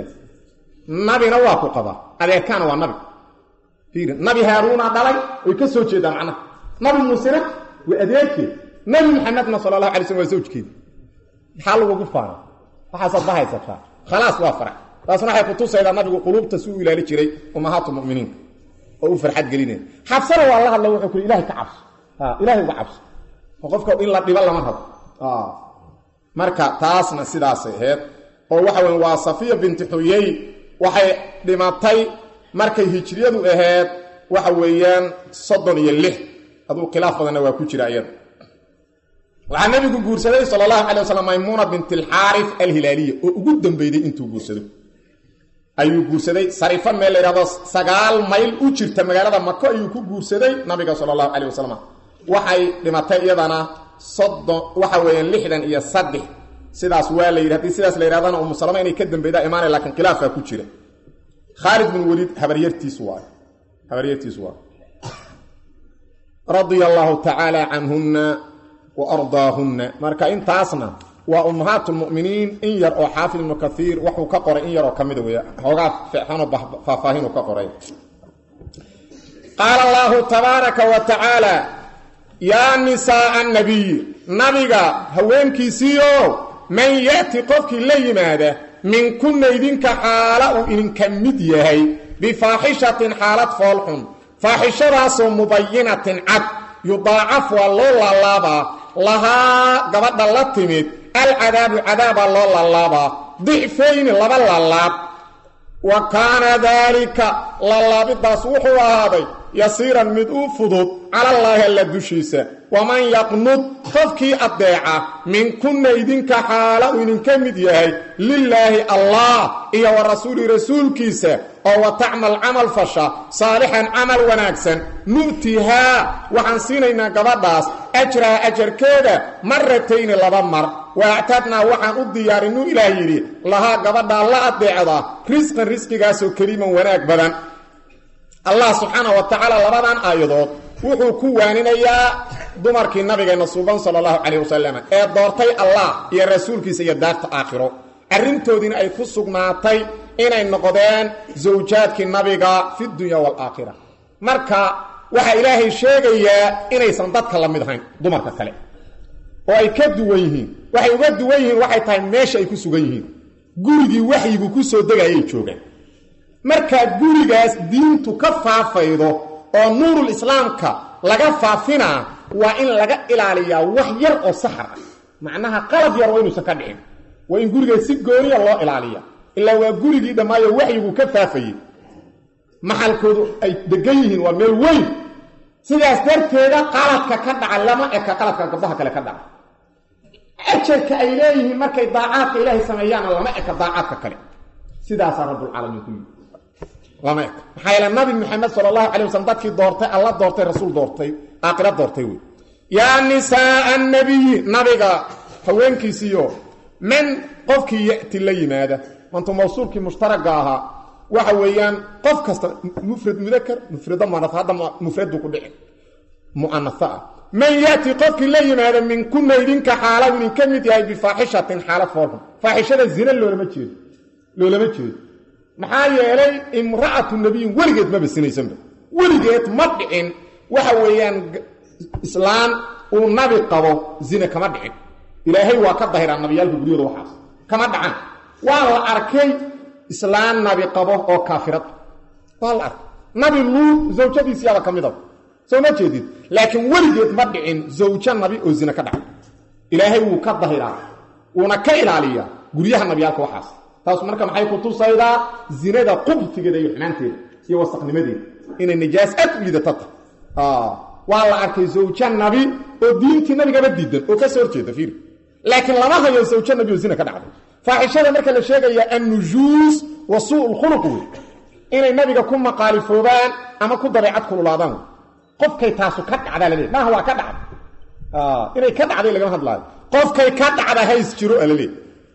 nabina waa ku qabaa adeerkaana waa nabi fiiri nabi haaruunaa dhalay way ka soo jeedaa macnaha nabi muusena waa adeerkeed nabi maxamedna sala allahu alay slm waa zawjkeeda maxaa lagugu faanay waxaasaad ma haysataa khalaas waa farax taasna waxay kutusaydaa nabigu quluubta si uu ilaali jiray ummahaatu muminiinka oo u farxad gelinaya xabsana waa la hadla wuxuu ku ilahay ka cabso ilahay uga cabso oo qofka in la dhibo lama rabo marka taasna sidaasay ahayd oo waxa weya waa safiya binti xuyey waxay dhimatay markay hijriyadu ahayd waxa weeyaan soddon iyo lix aduu khilaaf badanna waa ku jira iyada waxaa nabigu guursaday sala allahu calay wasalam maymuuna bint alxaarif alhilaaliya oo ugu dambeyday intuu guursado ayuu guursaday sarifo meel la yidhahdo sagaal mayl u jirta magaalada mako ayuu ku guursaday nabiga sala allahu calayh wasalam waxay dhimatay iyadana soddon waxa weeyaan lixdan iyo saddex sidaas waa la yidhi hadii sidaas la yidhahdana umu salama inay ka dambeydaa imaanay lakiin khilaafaa ku jira khaalid bin weliid habaryartiis waay habaryartiis waay radia allaahu tacaala canhunna wa ardaahunna marka intaasna waa ummahaat lmu'miniin in yar oo xaafid ibnu kaiir waxuu ka qoray in yaroo ka mida wey hoogaa feexanoo faahfaahinuu ka qoray qaala allaahu tabaaraka wa tacaala yaa nisaaa annabiy nabiga haweenkiisiio man ya'ti qofkii la yimaada minkunna idinka xaala uu idinka mid yahay bifaaxishatin xaalad foolxun faaxishadaasoo mubayinatin cad yudaacaf waa loo laalaabaa lahaa gabadha la timid alcadaabu cadaabaa loo laalaabaa dicfayni laba laalaab wa kaana daalika laalaabidaas wuxuu ahaaday yasiiran mid u fudud calallaahi alla dushiisa waman yaqnud qofkii addeeca minkunna idinka xaala uu idinka mid yahay lilaahi allah iyo wa rasuuli rasuulkiisa oo wa tacmal camal fasha saalixan camal wanaagsan nu'tihaa waxaan siinaynaa gabadhaas ajraha ajarkeeda maratayni laba mar wa actadnaa waxaan u diyaarinuu ilaah yidhi lahaa gabadhaa la addeecda risqan risqigaasoo kariiman wanaag badan allah subxaana wa tacaala labadan aayadood wuxuu ku waaninayaa dumarkii nabigeenna suuban sala allahu calayh wasalam ee doortay allah iyo rasuulkiisa iyo daarta aakhiro arrintoodiina ay ku sugnaatay inay noqdeen zawjaadkii nabiga fi dunya waalaakhira marka waxaa ilaahay sheegayaa inaysan dadka la mid ahayn dumarka kale oo ay ka duwan yihiin waxay uga duwan yihiin waxay tahay meesha ay ku sugan yihiin gurigii waxyigu ku soo degayay joogaan markaa gurigaas diintu ka faafaydo oo nuurul islaamka laga faafinaa waa in laga ilaaliyaa wax yar oo saxar ah macnaha qalab yar waa inuusan ka dhicin waa in gurigaas si gooniya loo ilaaliya ilaa waa gurigii dhammaayo waxyigu ka faafayey maxalkoodu ay degan yihiin waa meel weyn sidaas darteeda qaladka ka dhaca lama eka qaladka gabdhaha kale ka dhaca ajarka ay leeyihiin markay daacaadka ilaahay sameeyaana lama eka daacaadka kale sidaasaa rabbulcaalamiin ku yimi lama eka maxaa yeele nabi maxamed sala allahu calay waslm dadkii doortay alla doortay rasuul doortay aakhira doortay wey yaa nisaaa annabiyi nabiga haweenkiisiiyo man qofkii ya'ti la yimaada mantu mawsuulkii mushtaraga ahaa waxa weeyaan qof kasta mufrad mudakar mufrado muana hadda mufradu ku dhici mu'anasa ah man ya'ti qofkii la yimaada minkunna idinka xaala idin ka mid yahay bifaaxishatin xaalad foolxun faaxishada zina loolama jeedo loolama jeedo maxaa yeelay imra'atu nabiyin weligeed maba sinaysanba weligeed ma dhicin waxa weeyaan islaan uu nabi qabo zina kama dhicin ilaahay waa ka dahiraa nabiyaalka guryooda waxaas kama dhacan waa la arkay islaan nabi qabo oo kaafirad waa la arkay nabi luud zawjadiisiyaaba ka midaba soo ma jeedid laakiin weligeed ma dhicin zawjo nabi oo zina ka dhacay ilaahay wuu ka dahiraa wuuna ka ilaaliyaa guryaha nabiyaalka waxaas taas marka maxay ku tusaydaa zinada qubtigeeda iyo xumaanteeda iyo wasaqnimadeeda inay nijaas aad u liidata ta waa la arkay zawjo nabi oo diintii nabigaba diidan oo ka soo horjeeda fiir laakiin lama hayo zawjo nabi oo zina ka dhacday faaxishada marka la sheegaya annujuus wa suu lkhuluq wey inay nabiga ku maqaalifoobaan ama ku dabeecad kululaadaan wey qofkay taasu ka dhacdaa laleey maaha waa ka dhacda inay ka dhacday lagama hadlaayo qofkay ka dhacda hays jiro alaleey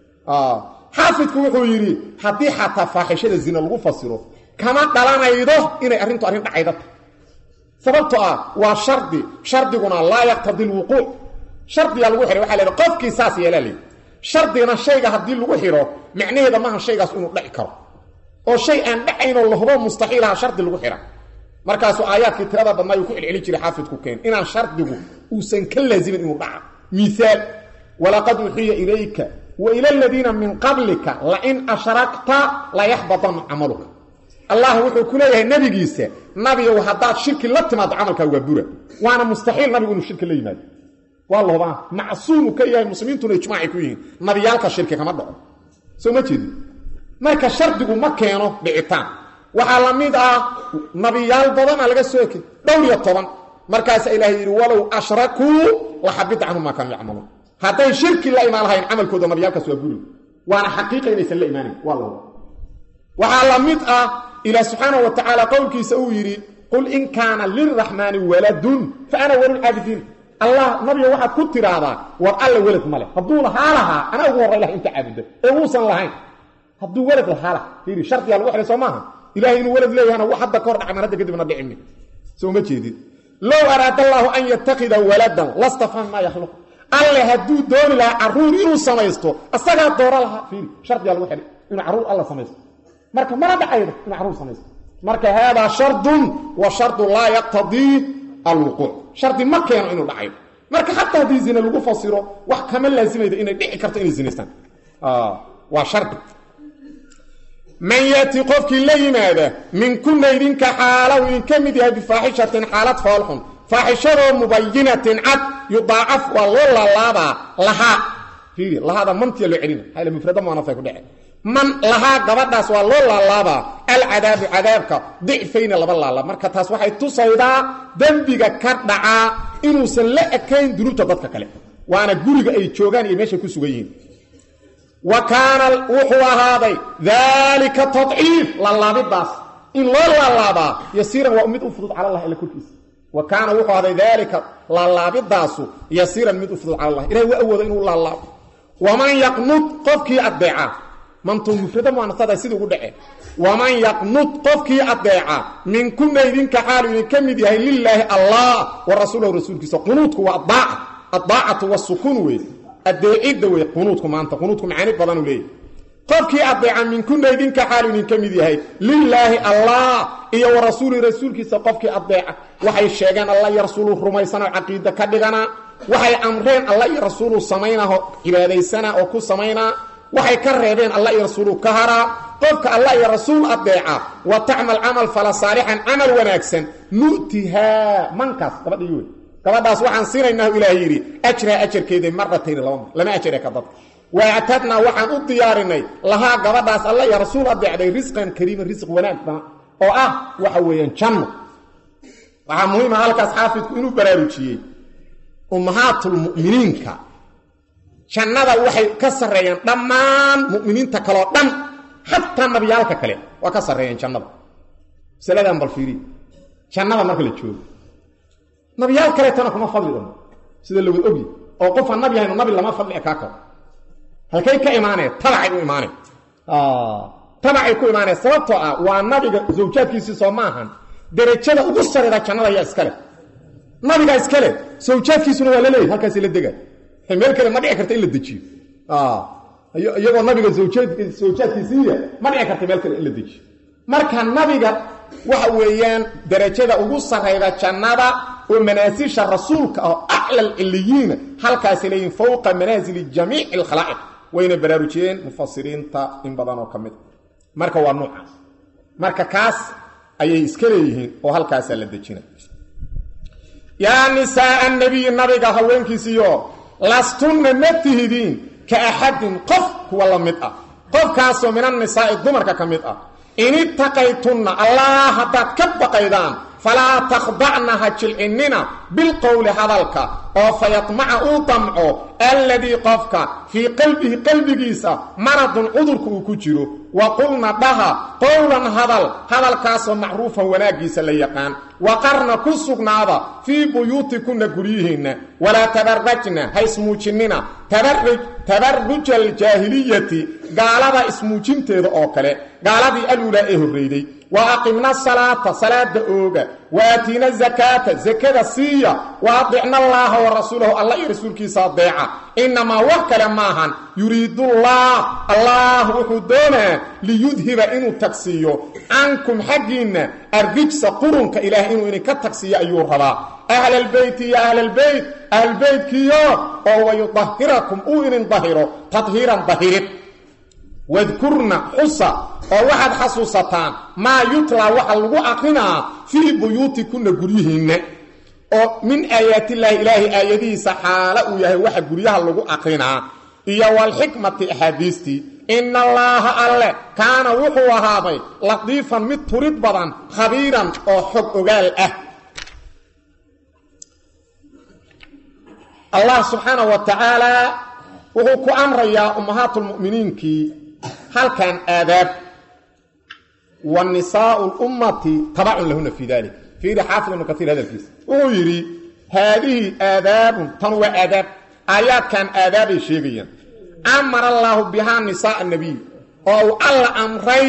xaafidku wuxuu yidhi haddii xataa faaxishada zina lagu fasiro kama dhalanaydo inay arrintu arrin dhacayda tahy sababto ah waa shardi shardiguna laa yaqtadi lwuquuc shardigaa lagu xihay waxa leedahay qofkii saas yeelaa leey shardigana shayga haddii lagu xidho macnaheeda maaha shaygaas inuu dhaci karo oo shay aan dhacaynoo lahubo mustaxiilaha shardi lagu xidha markaasuu aayaadkii tirada badnaa uu ku celceli jiray xaafidku keen inaan shardigu uusan ka laazimin inuu dhaca miaal walaqad uxiya ilayka wa ila aladiina min qablika lain ashrakta layaxbadanna camaluka allah wuxuu ku leeyahay nabigiisa nabiyow haddaad shirki la timaado camalkaaga waa bura waana mustaxiil nabigu inuu shirki la yimaado waa lahubaa macsuumu ka yahay muslimiintuna ijmaacay ku yihiin nabiyaalka shirki kama dhaco soo ma jeedi marka shardigu ma keeno dhicitaan waxaa la mid ah nabiyaal badana laga soo ekay dhowr iyo toban markaasa ilahay yidhi walow ashrakuu laxabita canhum maa kaanuu yacmaluun hadday shirki la imaan lahayn camalkooda nabiyaalkaas waa buri waana xaqiiqa inaysan la imaanayn waa lahuba waxaa la mid ah ilaah subxaana wa tacaala qowlkiisa uu yidhi qul in kaana lilraxmaani waladun fa ana walulcaabidiin allah nabiga waxaad ku tiraahdaa war alla welad ma leh hadduu lahaa lahaa anaa ugu horray laha inta caabuda ee uusan lahayn hadduu welad lahaa laha fiiri shardigaa lagu xidhay soo maaha ilahay inuu walad leeyahana wax hadda kahor dhacman hadda kadibna dhicimi soo ma jeedid low araada allaahu an yatakida waladan lastafan maa yakhluq alle hadduu dooni lahaa caruur inuu samaysto asagaa doora lahaa fiiri shardigaa lagu xidhay inuu caruur alla samaysto marka mana dhacaydo inuu caruur samaysto marka haadaa shardun wa shardu laa yaqtadii alwuquuc shardi ma keeno inuu dhacayo marka xataa haddii zine lagu fasiro wax kama laasimaydo inay dhici karto inay zinaystaan waa shardi man yati qofkii la yimaada minkuna idinka xaalow idinka mid yahay bifaaxishatin xaalad foolxun faaxishadoo mubayinatin cad yudaacaf waa loo laalaabaa lahaa fiiri lahaada mantiya loo celina hayla mufrada muanafay ku dhece man lahaa gabadhaas waa loo laalaabaa alcadaabu cadaabka dicfayna laba laalaab marka taas waxay tusaydaa dembiga ka dhacaa inuusan la ekayn dunuubta dadka kale waana guriga ay joogaan iyo meeshay ku sugan yihiin wa kaana wuxuu ahaaday daalika tadciif laalaabidaas in loo laalaabaa yasiiran waa mid u fudud cala allah ila korkiisa wa kaana wuxuu ahaaday daalika laalaabidaasu yasiiran mid u fudud cala allah ilahay waa awooda inuu laalaabo waman yaqnud qofkii addeeca mantuu mufrada muanasada sidii ugu dhace waman yaqnud qofkii addeeca minkuna idinka xaalu idinka mid yahay lilaahi allah wa rasuulahu rasuulkiisa qunuudku waa adaaca addaacatu wasukuun wey adeecidda wey qunuudku maanta qunuudku macaani badanuu leeyahy qofkii adeeca minkuna idinka xaalu idinka mid yahay lilaahi allah iyo wa rasuuli rasuulkiisa qofkii adeeca waxay sheegeen alla iyo rasuulu rumaysanao caqiida ka dhigana waxay amreen alla iyo rasuulu samaynaho cibaadaysana oo ku samaynaa waxay ka reebeen alla iyo rasuulu ka haraa qofka alla iyo rasuul adeeca wa tacmal camal fala saalixan camal wanaagsan nu'tihaa mankaas gabadhii wey gabadhaas waxaan siinaynaa ilaah yidhi ajraa ajarkeeda maratayn laba mar lama ajare ka dadka waactadnaa waxaan u diyaarinay lahaa gabadhaas alla iyo rasuul adeecday risqan kariiman risq wanaag badan oo ah waxa weeyaan janno waxaa muhiima halkaas xaafidku inuu baraarujiyey ummahaatulmu'miniinka jannada waxay ka sarreeyaan dhammaan mu'miniinta kaleo dhan xataa nabiyaalka kale waa ka sarreeyaan jannada masaladan bal fiiri jannada marka la joogo nabiyaal kaleetana kuma fadli dano sida lawad ogyi oo qofaan nabi ahayno nabi lama fadli kaa karo halkay ka imaanaya tabacay u imaanay tabacay ku imaanaya sababtoo ah waa nabiga zawjaadkiisii soo ma ahan derajada ugu sareyda jannada ayaa iskale nabigaa iskale zawjaadkiisuna waa la leeyahy halkaasi la dega meel kale ma dhici karta in la dejiyo iyagoo nabiga zawjaadkiisiiya ma dhici karta meel kale in la dejiyo marka nabiga waxa weeyaan darajada ugu sarayda jannada oo manaasisha rasuulka oo acla alciliyiina halkaasay leeyihin fowqa manaasili jamiici alkhalaa'iq wayna baraarujiyeen mufasiriinta in badan oo ka mid marka waa nuucaas marka kaas ayay iska leeyihiin oo halkaasaa la dejina yaa nisaaa nabiyi nabiga haweenkiisiyo lastunna ma tihidiin ka axadin qof kuwa la mid ah qofkaasoo min annisaa'i dumarka ka mid ah in ittaqaytunna allah haddaad ka baqaydaan falaa takhdacna ha jilcinnina bilqowli hadalka oo fayadmaca uu damco alladii qofka fii qalbihi qalbigiisa maradun cudurka uu ku jiro wa qulna dhaha qowlan hadal hadalkaasoo macruufan wanaaggiisa la yaqaan waqarna ku sugnaada fii buyuutikunna guryihiinna walaa tabarajna ha ismuujinnina tabaruja aljaahiliyati gaalada ismuujinteeda oo kale gaaladii aluulaa ee horreyday wa aqimna salaata salaada ooga wa aatiina zakaata zakada siiya wa adicna allaaha wa rasuulahu alla iyo rasuulkiisa adeeca innamaa wax kale maahan yuriidullah allah wuxuu doonaa liyudhiba inuu tagsiiyo cankum xaggiinna arrijsa qurunka ilaah inuu idinka tagsiiyo ayuu rabaa ahlalbeyti ya ahlalbeyt ahlbeytkiyo oo wayudahirakum uu idin dahiro tadhiiran dahirid wadkurna xusa oo waxaad xasuusataan maa yutlaa waxa lagu aqrinaa fii buyuutikunna guryihiinna oo min aayaatillaahi ilaahay aayadihiisa xaalo uu yahay waxa guryaha lagu aqrinaa iyo walxikmati axaadiistii ina allaaha alle kaana wuxuu ahaaday latiifan mid turid badan khabiiran oo xog ogaal ah allah subxaana wa tacaala wuxuu ku amrayaa ummahaatulmu'miniinkii halkan aadaab wa nisaau lummati tabacun lahuna fii dalik fiiri xaafid ibnu kaiir hadalkiisa wuxuu yidhi haadihi aadaabun tan waa aadaab aayaadkan aadaabay sheegayaan amara allaahu bihaa nisaaa nabiy oo uu alla amray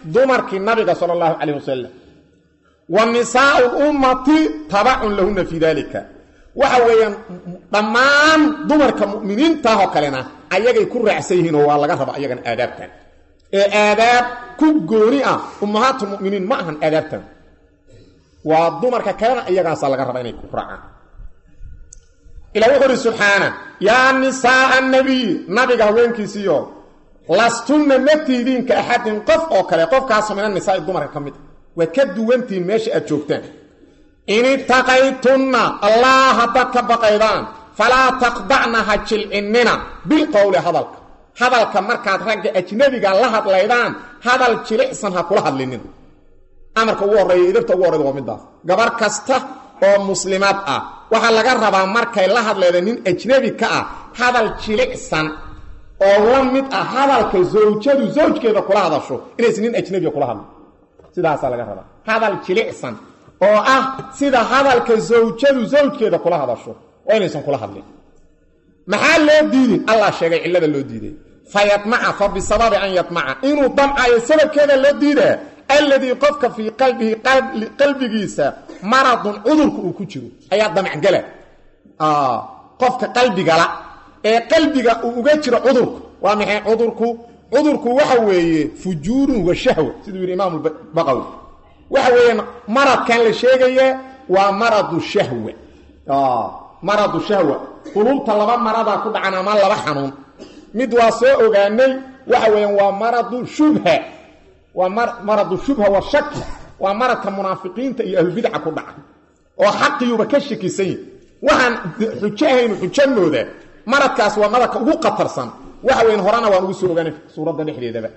dumarkii nabiga sala allahu calayh wasalam wa nisaau lummati tabacun lahuna fii dalika waxa weeyaan dhammaan dumarka mu'miniintaahoo kalena ayagay ku raacsan yihiin oo waa laga raba ayagana aadaabtan ee aadaab ku gooni ah ummahaatulmu'miniin ma ahan aadaabtan waa dumarka kalena iyagaasaa laga raba inay ku raacaan ila wuxuu uhi subxaana yaa nisaaa nabiy nabiga haweenkiisiiyo lastunna ma tiidiin ka axadin qof oo kale qofkaasoo mina nisaai dumarka ka mid a waad ka duwantihiin meesha aad joogtaan in itaqaytunna allah haddaad ka baqaydaan falaa taqdacna ha jilcinnina bilqowli hadalka hadalka markaad ragga ajnabiga la hadlaydaan hadal jilicsan ha kula hadlinina amarka ugu horreeya idabta ugu horreyda waa middaas gabar kasta oo muslimaad ah waxaa laga rabaa markay la hadlayda nin ajnabi ka ah hadal jilicsan oo la mid ah hadalka zawjadu zawjkeeda kula hadasho inaysan nin ajnabiga kula hadlin sidaasaa laga rabaa hadal jilicsan oo ah sida hadalka zawjadu zawjkeeda kula hadasho waa inaysan kula hadlin maxaa loo diidin allah sheegay cillada loo diiday fa yadmaca fa bisababi an yadmaca inuu damcayo sababkeeda loo diidaa alladii qofka fii qalbihi qalbigiisa maradun cudurka uu ku jiro ayaa damacgala qofka qalbigala ee qalbiga uu uga jiro cudurku waa maxay cudurku cudurku waxa weeye fujuurun wa shahwa siduu yidhi imaam baqawi waxa weeyaan maradkan la sheegaya waa maradu shahwa maradu shahwa qulubta laba maradaa ku dhacan ama laba xanuun mid waa soo ogaanay waxa weeyaan waa maradu shubha waa maradu shubha wa shaki waa maradka munaafiqiinta iyo ahlubidca ku dhaca oo xaqiyuba ka shakisan yihi waxaan xujo ahaynu xujo mooda maradkaas waa maradka ugu qatarsan waxa weyn horena waan ugu soo ogaanay suuradda dhexdeedaba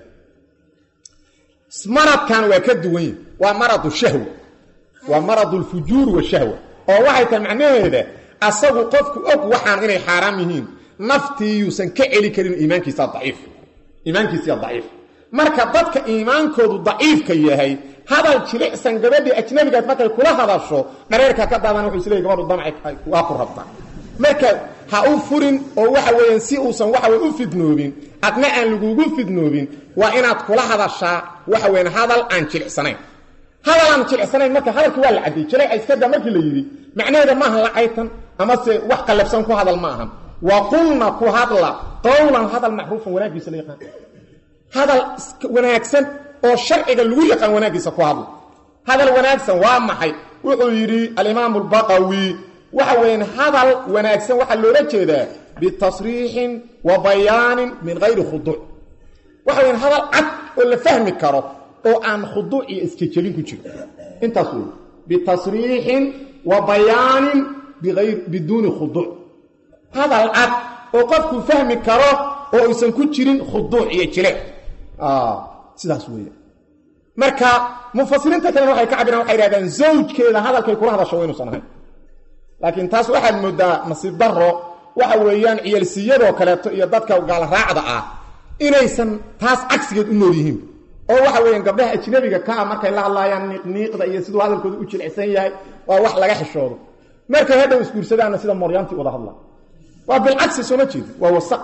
maradkan waa ka duwan yihi waa maradu shahwa waa maradu lfujuur washahwa oo waxay tahay macnaheeda asagu qofku og waxaan inay xaaraam yihiin naftii yuusan ka celi karin iimaankiisa daciif iimaankiisa daciif marka dadka iimaankoodu daciifka yahay hadal jilicsan gabadhii ajnabigaad markay kula hadasho dhareerka ka daadan wuxuu isleeyay gabadhu damci waa ku rabtaa marka ha u furin oo waxa weeyaan si uusan waxa weye u fidnoobin adna aan lagugu fidnoobin waa inaad kula hadashaa waxa weeyaan hadal aan jilicsanayn hadal aan jilicsanayn marka hadalkii waa la cadiyey jileeca iskada markii la yidhi macnaheeda maaha lacaytan amase wax qallafsan ku hadal ma ahan wa qulna ku hadla qowlan hadal macruufan wanaagiisa la yaqaan hadal wanaagsan oo sharciga lagu yaqaan wanaaggiisa ku hadla hadal wanaagsan waa maxay wuxuu yidhi alimaamu albaqawi waxa weeyaan hadal wanaagsan waxaa loola jeedaa bitasriixin wa bayaanin min hayri khuduuc waxa weyaan hadal cad oo la fahmi karo oo aan khuduuc iyo isjejebin ku jiro intaas wey bitasriixin wa bayaanin biduuni khuduuc hadal cad oo qofku fahmi karo oo aysan ku jirin khuduuc iyo jile sidaas weeye marka mufasiriinta kalena waxay ka cabiraan waxay yidhahdaan zawjkeeda hadalkay kula hadasho wa inuusan ahayn laakiin taas waxaad moodaa nasiib daro waxa weeyaan ciyaalsiyadoo kaleeto iyo dadka gaalraacda ah inaysan taas cagsigeed u nool yihiin oo waxa weeyaan gabdhaha ajnabiga ka ah markay la hadlaayaan niiqniiqda iyo siduu hadalkooda u jilicsan yahay waa wax laga xishoodo markay hadhow isguursadaanna sida moryaantii wada hadla waa bilcagsi sooma jeedi waa wasaq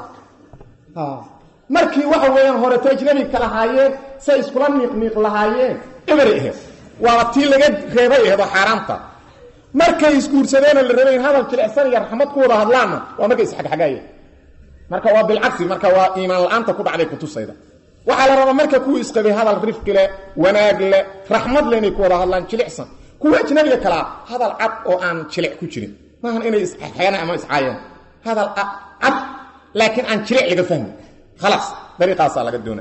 markii waxa weeyaan horeto ajnabiga ka lahaayeen say iskula niiqniiq lahaayeen eberay aheed waaba tii laga reebay aheed oo xaaraamta markay isguursadeenoo la rabay in hadal jilicsan iyo raxmad ku wada hadlaanna waa markay isxagxagaayeen marka waa bilcagsi marka waa iimaan la-aanta ku dhacday kutusayda waxaa la rabaa marka kuwa isqabay hadal rifqi leh wanaag leh raxmad leh inay ku wada hadlaan jilicsan kuwa ajnabiga kalaa hadal cad oo aan jilic ku jirin maahan inay isxeena ama iscaayeen hadal cad laakiin aan jilic laga fahmi khalaas dariiqaasaa laga doona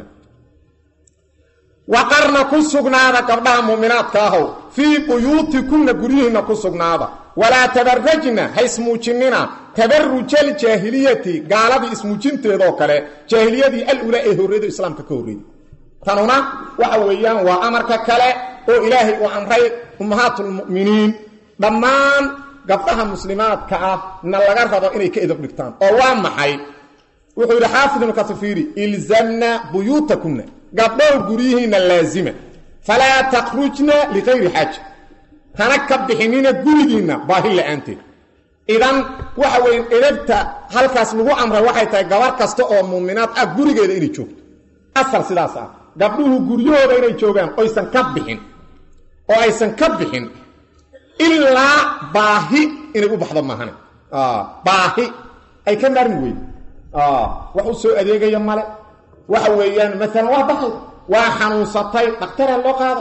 waqarna ku sugnaada gabdhaha mu'minaadka ahow fii buyuutikunna guryihiinna ku sugnaada walaa tabarajna ha ismuujinina tabarujaljaahiliyati gaaladii ismuujinteedoo kale jaahiliyadii alulaa ee horreedo islaamka ka horreeyey tanuna waxa weeyaan waa amarka kale oo ilaahay uu amray ummahaatulmu'miniin dhammaan gabdhaha muslimaadka ah na laga rabo inay ka edab dhigtaan oo waa maxay wuxuu yidhi xaafid ibnu katafiiri ilzamna buyuutakunna gabdhow guryihiinna laazima falaa takhrujna likayri xaaja hana ka bixinina gurigiinna baahi la-aanteed idan waxa weeye edabta halkaas lagu amray waxay tahay gabar kasta oo muuminaad ah gurigeeda inay joogto asal sidaas ah gabdhuhu guryahooda inay joogaan oysan ka bixin oo aysan ka bixin ilaa baahi inay u baxdo maahane baahi ay ka maarmi weyde wax u soo adeegaya male waxa weeyaan maalan waa baxay waa xanuunsatay dhakhtaraa loo qaada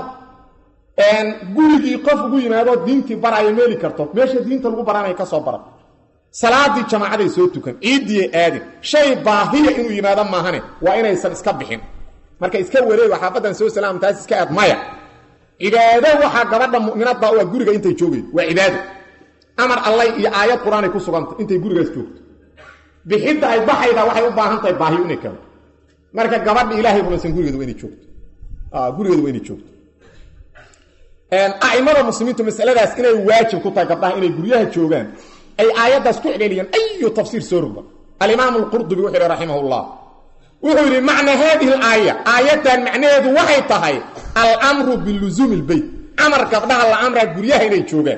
gurigii qof ugu yimaadoo diintii baraya meeli karto meesha diinta lagu baranaya ka soo bara salaadii jamaacaday soo tukan ciiddii aadin shay baahiya inuu yimaado maahane waa inaysan iska bixin marka iska wareego xaafaddan soo salaam taas iska aad maya cibaado waxaa gabadha mu'minadda waa guriga intay joogaydo waa cibaado amar allay iyo aayad qur-aanay ku sugantay intay gurigaas joogto bixidda ay baxayda waxay u baahan tahay baahiyo inay keento marka gabadha ilaahay rumaysan gurigeeda waa inay joogto gurigeeda waa inay joogto a'imada muslimiintu masaladaas inay waajib ku tahay gabdhaha inay guryaha joogaan ay aayaddaas ku celceliyaan ayu tafsiir soo rogba alimaam alqurdubi wuxuu yihi raximah llah wuxuu yidhi macna haadihi alaaya aayaddan macnaheedu waxay tahay almru biluzuumi lbeyt amar gabdhaha la amraa guryaha inay joogaan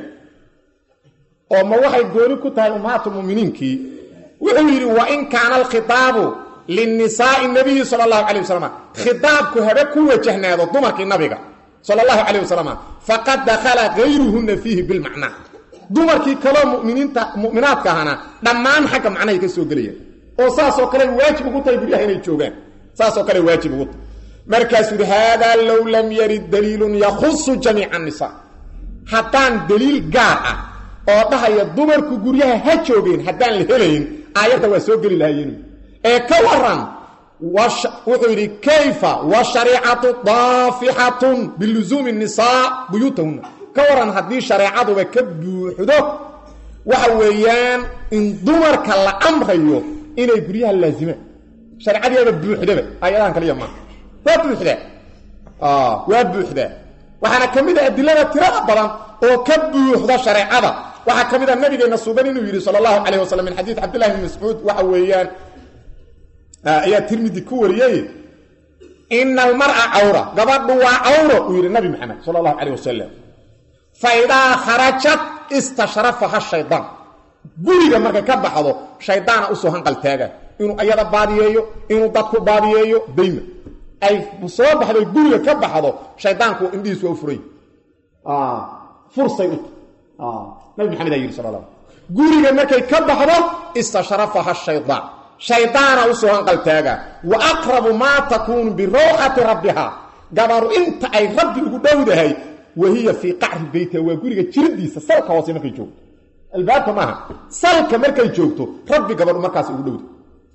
oo ma waxay gooni ku tahay ummahaatulmuminiinkii wuxuu yidhi wain kaana alkhitaabu linisaai nabiyi sala allahu calay wasalam khitaabku habe ku wajahnaado dumarkii nabiga sala allahu calayh wasalam faqad dakhala gayruhunna fiihi bilmacnaa dumarkii kaloo muminiinta mu'minaadka ahana dhammaan xagga macnahay ka soo gelayaan oo saasoo kale waajib ugu tahay guryaha inay joogaan saasoo kale waajib ugu tahay markaasuu yidhi haadaa low lam yarid daliilun yakhusu jamiica annisaa haddaan daliil gaar ah oo dhahaya dumarku guryaha ha joogeen haddaan la helayn aayadda waa soo geli lahaayeen ee ka waran wuxuu yidhi kayfa wa shariicatu daafixatun biluzuumi nisaa buyuutahunna ka waran haddii shareecaduba ka buuxdo waxa weeyaan in dumarka la amrayo inay guryaha laazimaan shareecadiiaba buuxdaba aayadahan kaliya maaha waa buuxdaa waa buuxdaa waxaana ka mid a adilada tirada badan oo ka buuxda shareecada waxaa ka mid a nabigeenna sugan inuu yidhi sala allahu calayh wasalam min xadiid cabdillahi bn mascuud waxa weeyaan ayaa tirmidi ku wariyey ina almar'a cawra gabadhu waa cawro uu yidhi nabi maxamed sala allahu calayh wasalam fa idaa kharajat istashrafaha shaydaan guriga markay ka baxdo shaydaana usoo hanqaltaaga inuu ayada baadiyeeyo inuu dadku baadiyeeyo dayma ay soo baxdo guriga ka baxdo shaydaanku indhihiis waa u furay fursay u nabi maxamed aa yidhi sal la guriga markay ka baxdo istashrafaha shaydaan shaydaana usoo hanqaltaaga wa aqrabu maa takuunu birawxati rabbiha gabaru inta ay rabbi ugu dhowdahay wahiya fii qacri beytiha waa guriga jiridiisa salka hoose markay joogto albaabka maaha salka markay joogto rabbi gabadhu markaas ugu dhowda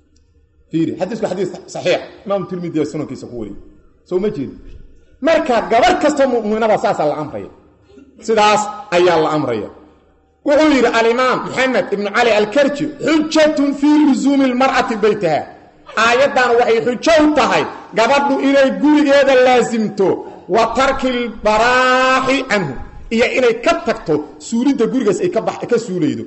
fiiri xadiisku xadiis saxiix imaam tirmidi sunankiisa ku wariye soo ma jeedi marka gabar kastoo mu'minada saasaa la amraya sidaas ayaa la amraya wuxuu yidhi alimaam maxamed ibnu cali alkarji xujatun fii lusuumi lmar'ati beytaha aayaddan waxay xujo u tahay gabadhu inay gurigeeda laasimto wa tarki lbaraaxi canhu iyo inay ka tagto suulidda gurigaas ay ka suulaydo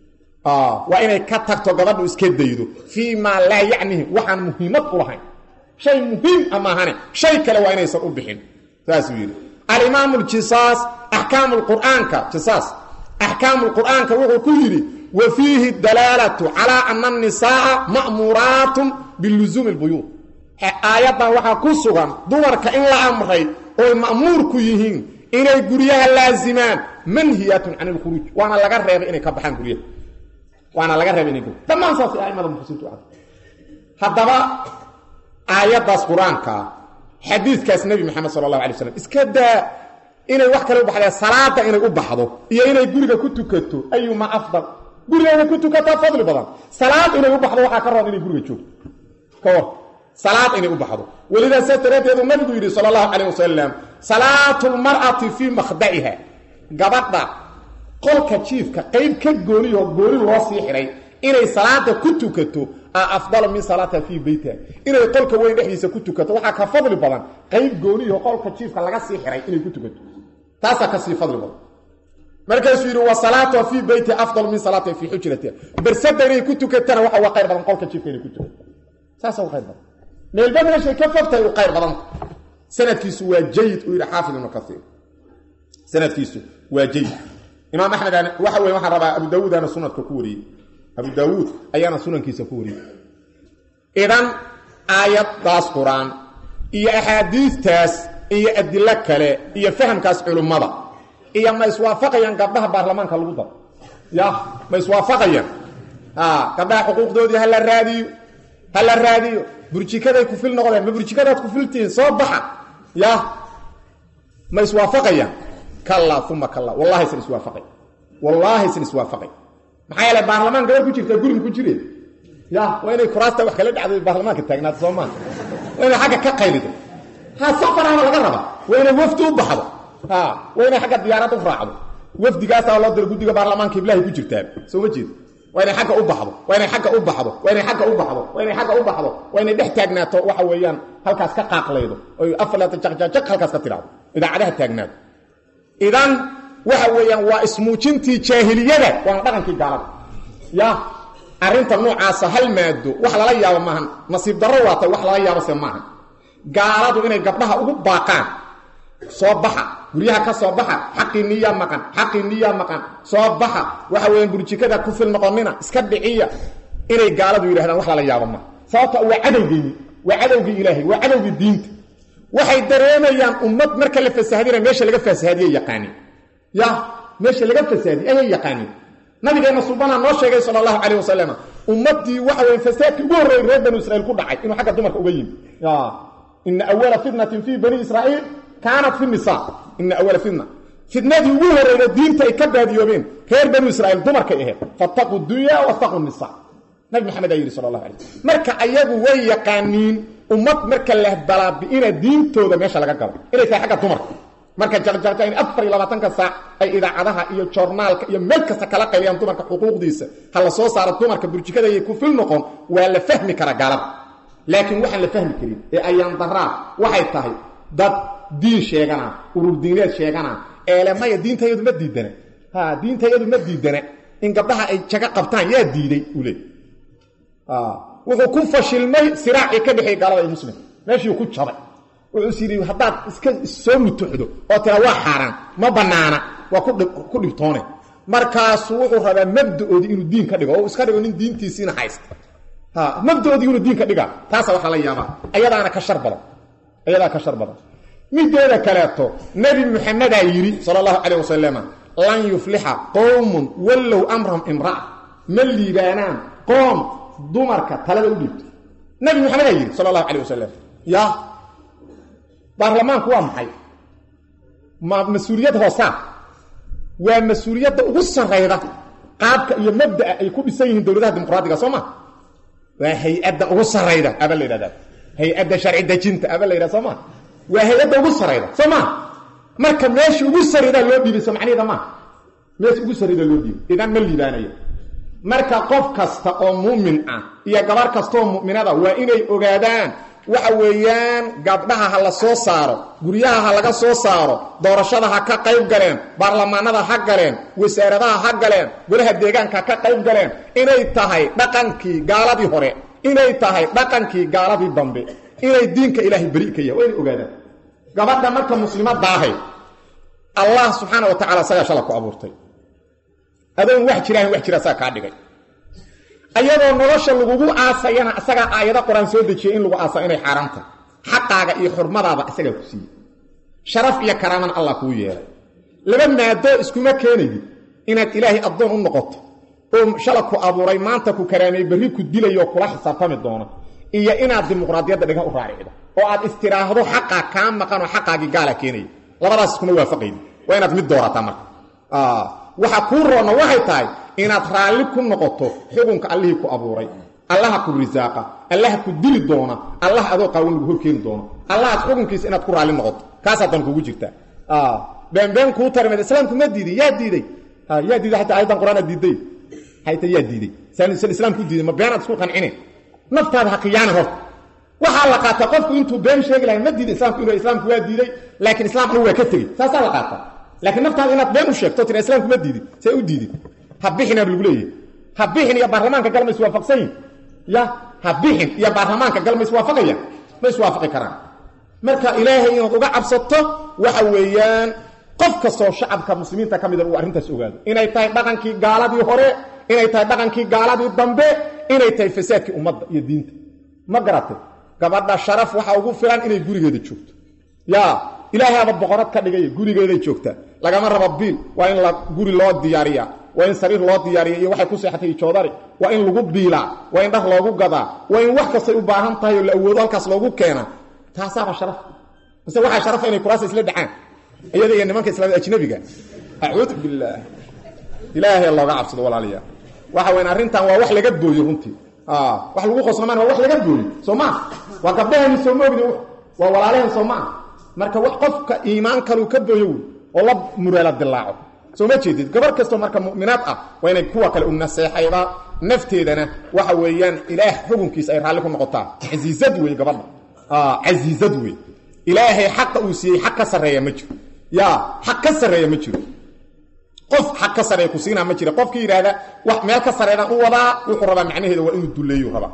waa inay ka tagto gabadhu iska daydo fii maa laa yacnihi waxaan muhiimad u lahayn shay muhiim a maahane shay kale waa inaysan u bixin saasuu yidhi alimaam ljisaas axkaamu lqur'aanka jisaas axkaamu lqur'aanka wuxuu ku yidhi wa fiihi dalaalatu calaa ana annisaaa ma'muuraatun bilusuumi lbuyuud aayaddan waxaa ku sugan dumarka in la amray ooy ma'muur ku yihiin inay guryaha laazimaan manhiyatun can ilkhuruuj waana laga reebay inay ka baxaan guryaha waana laga reebay inay dhammaan saasay aimada muxsiniintu ad haddaba aayaddaas qur-aankaa xadiidkaas nebi maxamed sala allahu alay slam iska daa inay wax kale u baxdeen salaada inay u baxdo iyo inay guriga ku tukato ayuma afdal guriga inay ku tukataa fadli badan salaad inay u baxdo waxaa ka roon inay guriga joogto ka war salaad inay u baxdo welidaa saa daraaddeedu nabigu yidhi sala allahu calayh wasalam salaatu lmar'ati fii makhda'iha gabadha qolka jiifka qayb ka gooniyoo gooni loo sii xidhay inay salaada ku tukato a afdala min salaatiha fii beytiha inay qolka weyn dhexdiisa ku tukato waxaa ka fadli badan qayb gooniyo qolka jiifka laga sii xidhay inay ku tukato taasaa ka sii fadli badan markaasuu yidhi wa salaatuha fii beytiha afdal min salaatiha fii xujratiha bersada inay ku tukatana waxa uga qayr badan qolka jiifka inay ku tukato saasa uga qayr badan meelba meeshay ka fogtahay u qayr badanta sanadkiisu waa jayid uu yidhi xaafid ibnu kaiir sanadkiisu waa jayid imaam axmed waxa weye waxaan rabaa abu daawuudana sunadka ku wariyey abu daawuud ayaana sunankiisa ku wariyey idan aayaddaas qur-aan iyo axaadiistaas iyo adilo kale iyo fahamkaas culummada iyo ma iswaafaqayaan gabdhaha baarlamaanka lagu daro ya ma iswaafaqayaan gabdhaha xuquuqdoodii ha la raadiyo ha la raadiyo burjikaday kufil noqdeen ma burjikadaad kufiltihiin soo baxa ya ma iswaafaqayaan kallaa uma kallaa wallahi isan iswaafaqay wallaahi isan iswaafaqay maxaa yeele baarlamaan gabar ku jirtaa gurig ku jire ya waa inay kuraasta wax kala dhacdo baarlamaanka taagnaata soo maa waa inay xagga ka qaylido ha safaraaba laga raba waa inay wafdi u baxdo ha waa inay xagga diyaaradda u raacdo wafdigaasaa loo diro guddiga baarlamaanka iblahay ku jirtaa soo ma jeed waa inay agga u baxdo waa inay agga u baxdo waa inay agga u baxdo waa inay agga u baxdo waa inay dhex taagnaato waxa weeyaan halkaas ka qaaqlaydo oy afarlaatan jaqjaqjaq halkaas ka tidhahdo idaacadaha taagnaato idan waxa weeyaan waa ismuujintii jaahiliyada waana dhaqankii gaalada ya arrinta noocaasa hal maado wax lala yaabo maahan nasiib darro waatay wax lala yaabo se maahan gaaladu inay gabdhaha ugu baaqaan soo baxa guryaha ka soo baxa xaqii niyaa maqan xaqii niyaa maqan soo baxa waxa weeyaan burjikada ku fil noqonina iska dhiciya inay gaaladu yidhahdaan wax lala yaabo maaha sababta waa cadowgeeni waa cadowgii ilaahay waa cadowgii diinta waxay dareemayaan ummad marka la fasahdina meesha laga fasahaadiye yaqaaniin ya meesha laga fasaadiye ayay yaqaaniin nabigeena subana noo sheegay sal allahu calayh wasalam ummaddii waxa weya fasaadkii ugu horreeyey reer banu israiil ku dhacay inuu xagga dumarka uga yimi ina awala fitnatin fii bani israiil kaanat fi nisa ina awala fitna fitnadii ugu horreyda diinta ay ka baadiyoobeen reer banu israiil dumarkay ahayd fattaquu dunya wattaquu nisa nabi maxamed aa yidhi sal allahu alay marka ayagu way yaqaaniin ummad marka la balaabi'ina diintooda meesha laga galo inay tahay xagga dumarka marka jarjarta in afar iyo labaatanka saac ay idaacadaha iyo joornaalka iyo meel kasta kala qayliyaan dumarka xuquuqdiisa ha la soo saaro dumarka burjikada iyo kufil noqon waa la fahmi karaa gaalada laakiin waxaan la fahmi karin ee ayaan daraa waxay tahay dad diin sheegana urur diineed sheegana eele maya diintayadu ma diidana ha diintayadu ma diidana in gabdhaha ay jago qabtaan yaa diiday uu leey wuxuu ku fashilmay siraacii ka dhexeey gaalada iyo muslim meeshii ku jabay wuxuus yidhi haddaad iska soo mutuxdo oo tira waa xaaraan ma bannaana waa ku dhibtoone markaasuu wuxuu rabaa mabdaoodii inuu diin ka dhigo oo iska dhigo nin diintiisiina haysta mabdaoodii inuu diin ka dhiga taasa waxaa la yaabaa ayadaana ka shar badan ayadaa ka shar badan mideeda kaleeto nebi muxamedaa yidhi sala allahu calayh wasalama lan yuflixa qowmun wallow amrahum imra'a ma liibaanaan qoom dumarka talada u dhiibto nebi maxamedaa yidhi sala allahu calayh wasalam ya baarlamaanku waa maxay ma mas-uuliyad hoosaa waa mas-uuliyadda ugu sarrayda qaabka iyo mabda'a ay ku dhisan yihiin dowladaha dimuqraadiga soo ma waa hay-adda ugu sarrayda aba la yidhahdaa hay-adda sharci dejinta aba la yidhahda soo ma waa hay-adda ugu sarrayda soo ma marka meesha ugu sarraydaa loo dhiibay soo macnaheeda maa meesha ugu sarrayda loo dhiibay idan ma liibaanayo marka qof kasta oo muumin ah iyo gabar kastaoo mu'minada waa inay ogaadaan waxa weeyaan gabdhaha ha la soo saaro guryaha ha laga soo saaro doorashada ha ka qayb galeen baarlamaanada ha galeen wasaaradaha ha galeen golaha deegaanka ha ka qayb galeen inay tahay dhaqankii gaaladii hore inay tahay dhaqankii gaaladii dambe inay diinka ilaahay beri ka yahay waa inay ogaadaan gabadha marka muslimadaahay allah subxaana wa tacala isagaa shala ku abuurtay adoon wax jiraan wax jira asaga kaa dhigay ayadoo nolosha lagugu aasayana isagaa aayado qor-aan soo dejiyay in lagu aasa inay xaaraanta xaqaaga iyo xurmadaaba isagaa ku siiyey sharaf iyo karaamana allah kuu yeelay laba maadoo iskuma keenayid inaad ilaahay addoon u noqoto oo shala ku abuuray maanta ku karaamay berri ku dilayoo kula xisaabtami doono iyo inaad dimuqraadiyadda dhigah u raaricdo oo aad istiraahdo xaqaa kaa maqanoo xaqaagii gaala keenaya labadaas iskuma waafaqaydi waa inaad mid doorataa marka waxa kuu roonna waxay tahay inaad raalli ku noqoto xukunka allihii ku abuuray allaha ku risaaqa allaha ku dili doona allah adoo qaawan lagu horkeeni doono allahaad xukunkiisa inaad ku raalli noqoto kaasaa dan kugu jirtaa beenbeen kuu tarimeed islaamku ma diidin yaa diiday yaa diiday xataa ayadan qur-aan aad diiday hayta yaa diiday san islaamku diiday ma beenaad isku qancine naftaada ha khiyaana horta waxaa la qaataa qofku intuu been sheegi lahay ma diiday islaamku inuu islaamku waa diiday laakiin islaam anigu waa ka tegey saasaa la qaataa laakiin naftaada inaad been u sheegto tira islaamku ma diidin see u diidin ha bixinaab lagu leeyahy ha bixin iyo baarlamaanka gal ma iswaafaqsan yihin ya ha bixin iyo baarlamaanka gal ma iswaafaqaya ma iswaafaqi karaan marka ilaahay inaad uga cabsato waxa weeyaan qof kastoo shacabka muslimiinta ka mida uu arrintaas ogaado inay tahay dhaqankii gaaladii hore inay tahay dhaqankii gaaladii dambe inay tahay fasaadkii ummadda iyo diinta ma garatay gabadha sharaf waxaa ugu filan inay gurigeeda joogto yaa ilaahaaba boqorad ka dhigay gurigeeday joogtaa lagama rabo biil waa in la guri loo diyaariyaa waa in sariir loo diyaariya iyo waxay ku seexatay joodari waa in lagu biilaa waa in dhar loogu gadaa waa in wax kastay u baahan tahay oo la awoodo halkaas loogu keena taasaaba sharaf mise waxaa sharafa inay kuraasa isla dhacaan iyada iyo nimanka islaamida ajnabiga acuudu billaah ilaahay looga cabsado walaalayaa waxa weyn arrintan waa wax laga booyo runtii wax lagu qosnamaan waa wax laga booyo soo maa waa gabdhahani soo moogdi waa walaalaheen soo maa marka wax qofka iimaan kaluu ka booyo wey oo la mureela dilaaco soo ma jeedid gabar kastoo marka mu'minaad ah waa inay kuwa kale u naseexayda nafteedana waxa weeyaan ilaah xukunkiisa ay raalli ku noqotaa casiizad wey gabadha casiizad wey ilaahay xaqa uu siiyey xaq ka sarreeya ma jiro yaa xaq ka sarreeya ma jiro qof xaq ka sarreeya ku siinaa ma jira qofkii yidhaahda wax meel ka sarreedaan u wadaa wuxuu rabaa macnaheeda waa inuu dulleeyu rabaa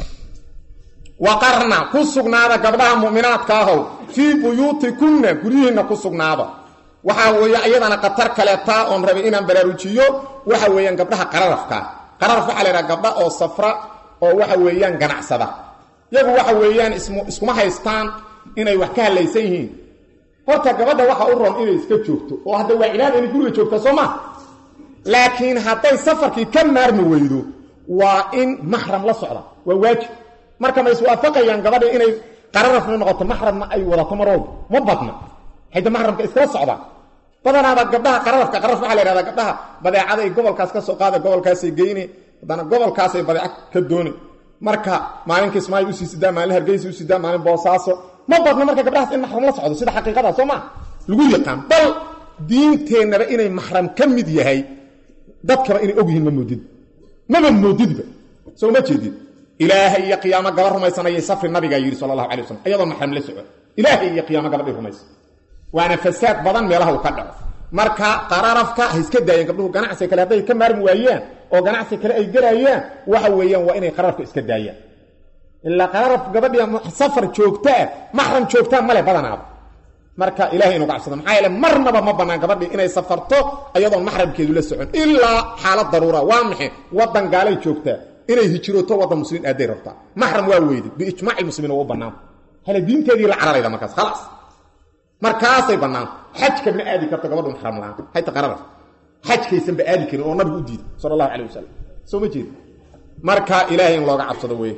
waqarna ku sugnaada gabdhaha mu'minaadka ahow fii buyuutikunna guryihiinna ku sugnaada waxaa weeye iyadana khatar kaleetaa oon rabay inaan baraarujiyo waxa weeyaan gabdhaha qararafka qararaf waxaa la yidhaha gabdha oo safra oo waxa weeyaan ganacsada iyagu waxa weeyaan ism iskuma haystaan inay wax ka hadlaysan yihiin horta gabadha waxa u ron inay iska joogto oo hadda waa cilaada inay guriga joogta soo ma laakiin hadday safarkii ka maarmi weydo waa in maxram la socda waa waajib marka ma iswaafaqayaan gabadha inay qararafna noqoto maxramna ay wadato mar walba ma badna hayda maxramka iskala socdaan badanaaba gabdhaha qararafka qararaf waxaa la yhahdaa gabdhaha badeecaday gobolkaas ka soo qaada gobolkaasay geyne haddana gobolkaasay badeeca ka dooni marka maalin kismaayo usii sidaa maalin hargeysa u sidaa maalin boosaaso ma badna marka gabdhahaas in maxram la socdo sida xaqiiqada soo maa lagu yaqaan bal diinteennaba inay maxram ka mid yahay dadkaba inay og yihiin ma moodid maba moodidba soo ma jeedid ilaahay iyo qiyaamo gaba rumaysanayay safri nabigaa yidhi sala allahu alay waslam iyadoo maxram la soco ilaahay iyo qiyaamo gabadhay rumaysan waana fasaad badan meelaha uu ka dhaco marka qararafka ha iska daayeen gabdhuhu ganacsi kale hadday ka maarmi waayaan oo ganacsi kale ay gelayaan waxa weeyaan waa inay qararafka iska daayaan ilaa qararaf gabadhii safar joogtaa maxram joogtaa male badanaaba marka ilahay inu gacabsado maxaa yeele marnaba ma bannaan gabadhii inay safarto ayadoon maxramkeedu la socon ilaa xaalad daruura waa maxay waddan gaalay joogtaa inay hijirooto waddan muslimiin aaday rabtaa maxram waa weyde biijmaaci muslimiin waa u bannaan hele diinteedii la cararayda markaas khalaas markaasay bannaan xajka ma aadi karto gabadhu maxram la-aan hayta qararaf xajkaysanba aadi karin oo nabigu u diiday sala allahu calayh wasalam soo ma jeeda marka ilaahay in looga cabsado weye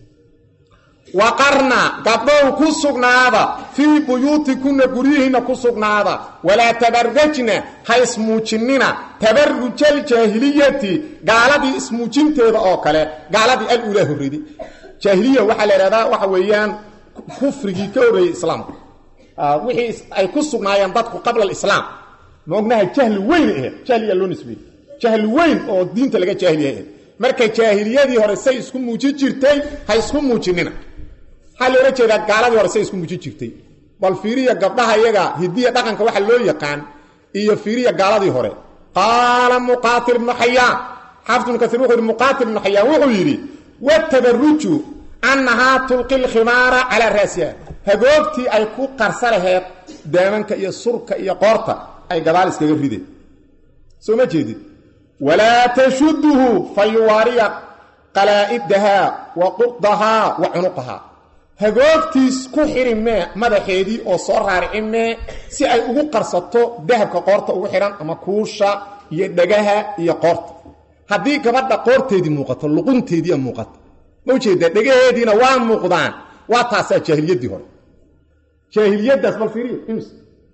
waqarna gabdhow ku sugnaada fii buyuutikunna guryihiinna ku sugnaada walaa tabarajna ha ismuujinina tabarujaljaahiliyati gaaladii ismuujinteeda oo kale gaaladii alulaa horredi jaahiliya waxaa la idhahdaa waxa weeyaan kufrigii ka horreeyey islaamka wixii ay ku sugnaayeen dadku qabla alislaam ma ognaha jahli weyn ahe jahliyaa loo nisbeeyey jahli weyn oo diinta laga jaahiliya marka jaahiliyadii hore say isku muujin jirtay ha isku muujinina maxaa loola jeedaa gaaladii hore say isku muujin jirtay bal fiiriya gabdhaha iyaga hidiya dhaqanka waxa loo yaqaan iyo fiiriya gaaladii hore qaala muqaatil ibnu xayaan xaafid ibnu kasiir wuxuu yidhi muqaatil ibnu xayaan wuxuu yidhi watabaruju annahaa tulqi lkhimaara calaa raasiha hagoogtii ay ku qarsa laheed daamanka iyo surka iyo qoorta ay gadaal iskaga rideen soo ma jeedid walaa tashuduhu fa yuwaariya qalaa'idahaa wa qurdahaa wa cunuqahaa hagoogtiis ku xidhi mee madaxeedii oo soo raarici mee si ay ugu qarsato dahabka qoorta ugu xidhan ama kuusha iyo dhagaha iyo qoorta haddii gabadha qoorteedii muuqato luqunteediia muuqato ma ujeedaa dhegaheediina waa muuqdaan waa taasaa jaahiliyaddii hore jaahiliyaddaas bal fiiriyo ims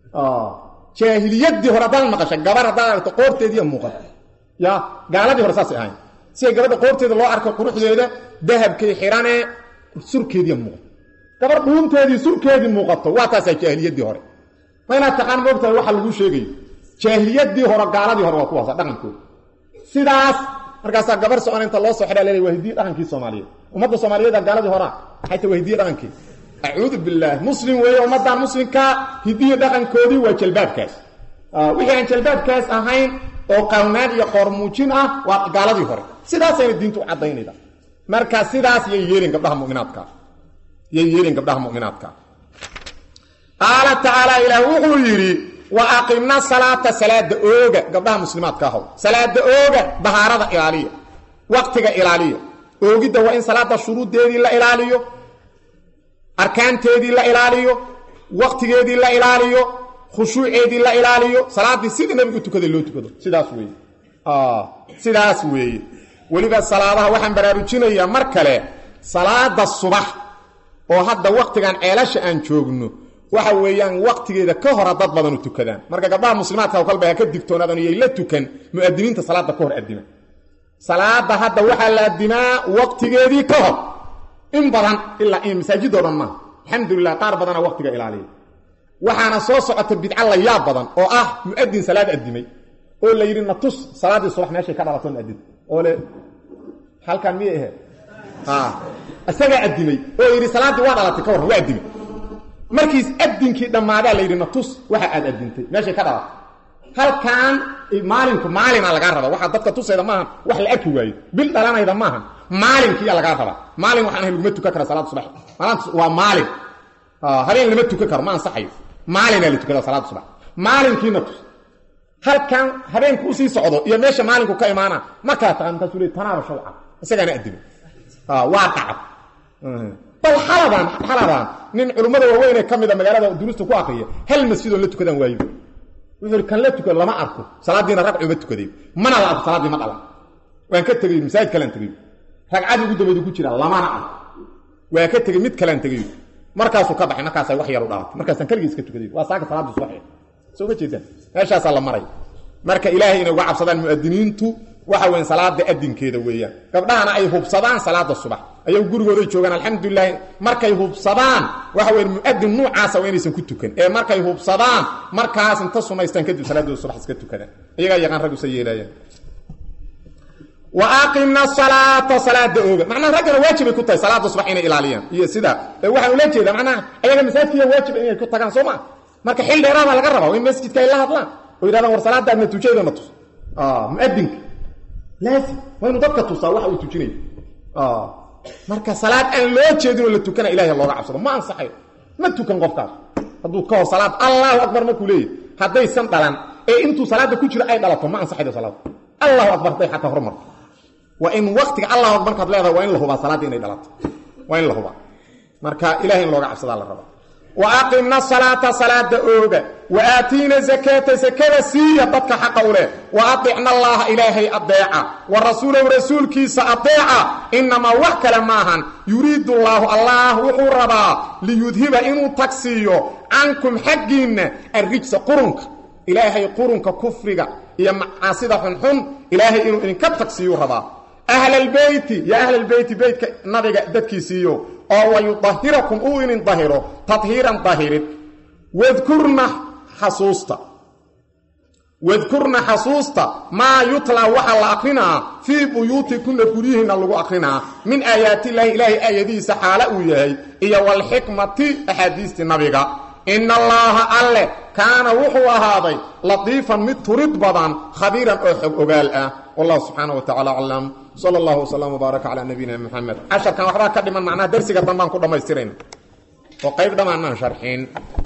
jaahiliyaddii hore haddaan maqasha gabar haddaad aragto qoorteediia muuqato ya gaaladii hore saasay ahayn si ay gabadha qoorteeda loo arko quruxdeeda dahabkay xidhanee surkeediia muuqato gabar dhuunteedii surkeedii muuqato waa taasaa jaahiliyaddii hore ma inaad taqaan moogtahay waxa laguu sheegayo jaahiliyaddii hore gaaladii hore waa kuwaasa dhaqankooda sidaas markaasaa gabar socon inta loo soo xidhaa leeday waa hidiye dhaqankii soomaaliyeed ummadda soomaaliyeeda gaaladii horaa maxay ta waa hidiye dhaqankii acuudu billaah muslim weeye ummaddan muslimkaa hidiye dhaqankoodii waa jalbaabkaas wixii aan jalbaabkaas ahayn oo qawnaan iyo qoormuujin ah waa gaaladii hore sidaasayna diintu u caddaynayda marka sidaas yay yeelin gabdhaha muminaadka yay yeelin gabdhaha mu'minaadka qaala tacaala ilaah wuxuu yidhi wa aqimna salaata salaada ooga gabdhaha muslimaadka ahow salaada ooga dahaarada ilaaliya waqtiga ilaaliya oogidda waa in salaada shuruuddeedii la ilaaliyo arkaanteedii la ilaaliyo waktigeedii la ilaaliyo khushuuceedii la ilaaliyo salaaddii sidii nabigu tukaday loo tukado sidaas weeye sidaas weeye weliba salaadaha waxaan baraarujinayaa mar kale salaada subax oo hadda waktigan ceelasha aan joogno waxa weeyaan waktigeeda ka hora dad badanu tukadaan marka gabdhaha muslimaadka kalba ha ka digtoonaadaan iyay la tukan mu'adiniinta salaada ka hor adima salaada hadda waxaa la adimaa waktigeedii ka hor in badan ilaa in masaajidoo dhan maaha alxamdulilah qaar badana waktiga ilaaliya waxaana soo socota bidca la yaab badan oo ah mu'adin salaad adimay oo la yidhi natus salaaddii subax meeshay ka dhalato adin oo le halkan miyay ahayd isagaa adimay oo yidhi salaaddii waa dhalatay ka warran waa adimay markiis adinkii dhammaadaa la yidhi natus waxa aad adintay meeshay ka dhalatay halkan maalinku maalina lagaa raba waxaa dadka tusayda maaha wax la arki waayo bil dhalanayda maaha maalinkiiya lagaa raba maalin waxaan ahay laguma tukan kara salaada subax maalinta waa maalin habeen lama tukan karo ma ansaxayo maalinaa la tukada salaada subax maalinkiina tus halkan habeenku usii socdo iyo meesha maalinku ka imaana markaa taqa markaasuu le tanaaba shawca isagaana adimay waa dhacab bal xaladan xaladan nin culummada waaweynee ka mida magaalada duruusta ku akriya hal masjidoo la tukadaan waayo wuxuu i kan la tukado lama arko salaaddiina ragcu ma tukaday mana la arko salaaddii ma dhalan waan ka tegey masaajid kalaan tegey ragcadii ugu dambaydu ku jira lamana arko waa ka tegey mid kalaan tegey markaasuu ka baxay markaasa wax yaru dhalatay markaasaan keligii iska tukaday waa saaka salaaddii subax soo ma jeedaan meeshaasaa la maray marka ilaahay inay uga cabsadaan mu'adiniintu waxa weyn salaada adinkeeda weeyaan gabdhahana ay hubsadaan salaada subax ayagu gurigooday joogaan alxamdulilahi markay hubsadaan waxa weyn mu'adin nuucaasa waa inaysan ku tukan ee markay hubsadaan markaas inta sunaystaan kadib salaadooda subax iska tukadaan iyagaa yaqaan rag usa yeelaayaan wa aqimna salaata salaada ooga macnaha raggana waajibay ku tahay salaada subax inay ilaaliyaan iyo sida waxaan ula jeedaa macnaha ayaga masaajidkiya waajib inay ku tagaan soo ma marka xil dheeraada laga rabaa in masjidka ay la hadlaan oo yidhahdaan war salaadaadna tujeedana tus muadinka laazim waa inuu dadka tusaa waxa uu tujinayo marka salaad aan loo jeedinoo la tukana ilahay looga cabsado ma ansaxayo ma tukan qofkaas hadduu ka hor salaad allahu akbar markuu leeyahy haddaysan dhalan ee intuu salaada ku jiro ay dhalato ma ansaxaydo salaada allahu akbar hadday xataa hormarto waa in waktiga allahu akbar markaad leedahay waa in la hubaa salaadda inay dhalato waa in la hubaa marka ilahay in looga cabsadaa la rabaa wa aqimna salaata salaada ooga wa aatiina zakaata sakada siiya dadka xaqa u leh wa aicna allaha ilaahay adeeca wa rasuulahu rasuulkiisa adeeca inamaa wax kale maahan yuriidu llaahu allah wuxuu rabaa liyudhiba inuu tagsiiyo cankum xaggiinna arrijsa qurunka ilaahay qurunka kufriga iyo macaasida xunxun ilaahay inuu idinka tagsiiyuu rabaa ahlalbeyti ya ahlalbeyti beytka nabiga dadkiisiiyo oo wayudahirakum uu inin dahiro tadhiiran dahirid wadkurna xasuusta wadkurna xasuusta maa yutlaa waxaa la akrinaa fii buyuutikunna guryihiinna lagu akrinaa min aayaatillaahi ilaahay aayadihiisa xaala uu yahay iyo walxikmati axaadiistii nabiga ina allaaha alle kaana wuxuu ahaaday latiifan mid turid badan khabiiran oo xog ogaal ah wallahu subxaana wa tacala aclam sala allahu wslam wbaaraka calaa nabiyina moxamed casharkan waxbaa ka dhiman macnaha darsiga dambaan ku dhammaystirayna oo qayb dhammaanaan sharxin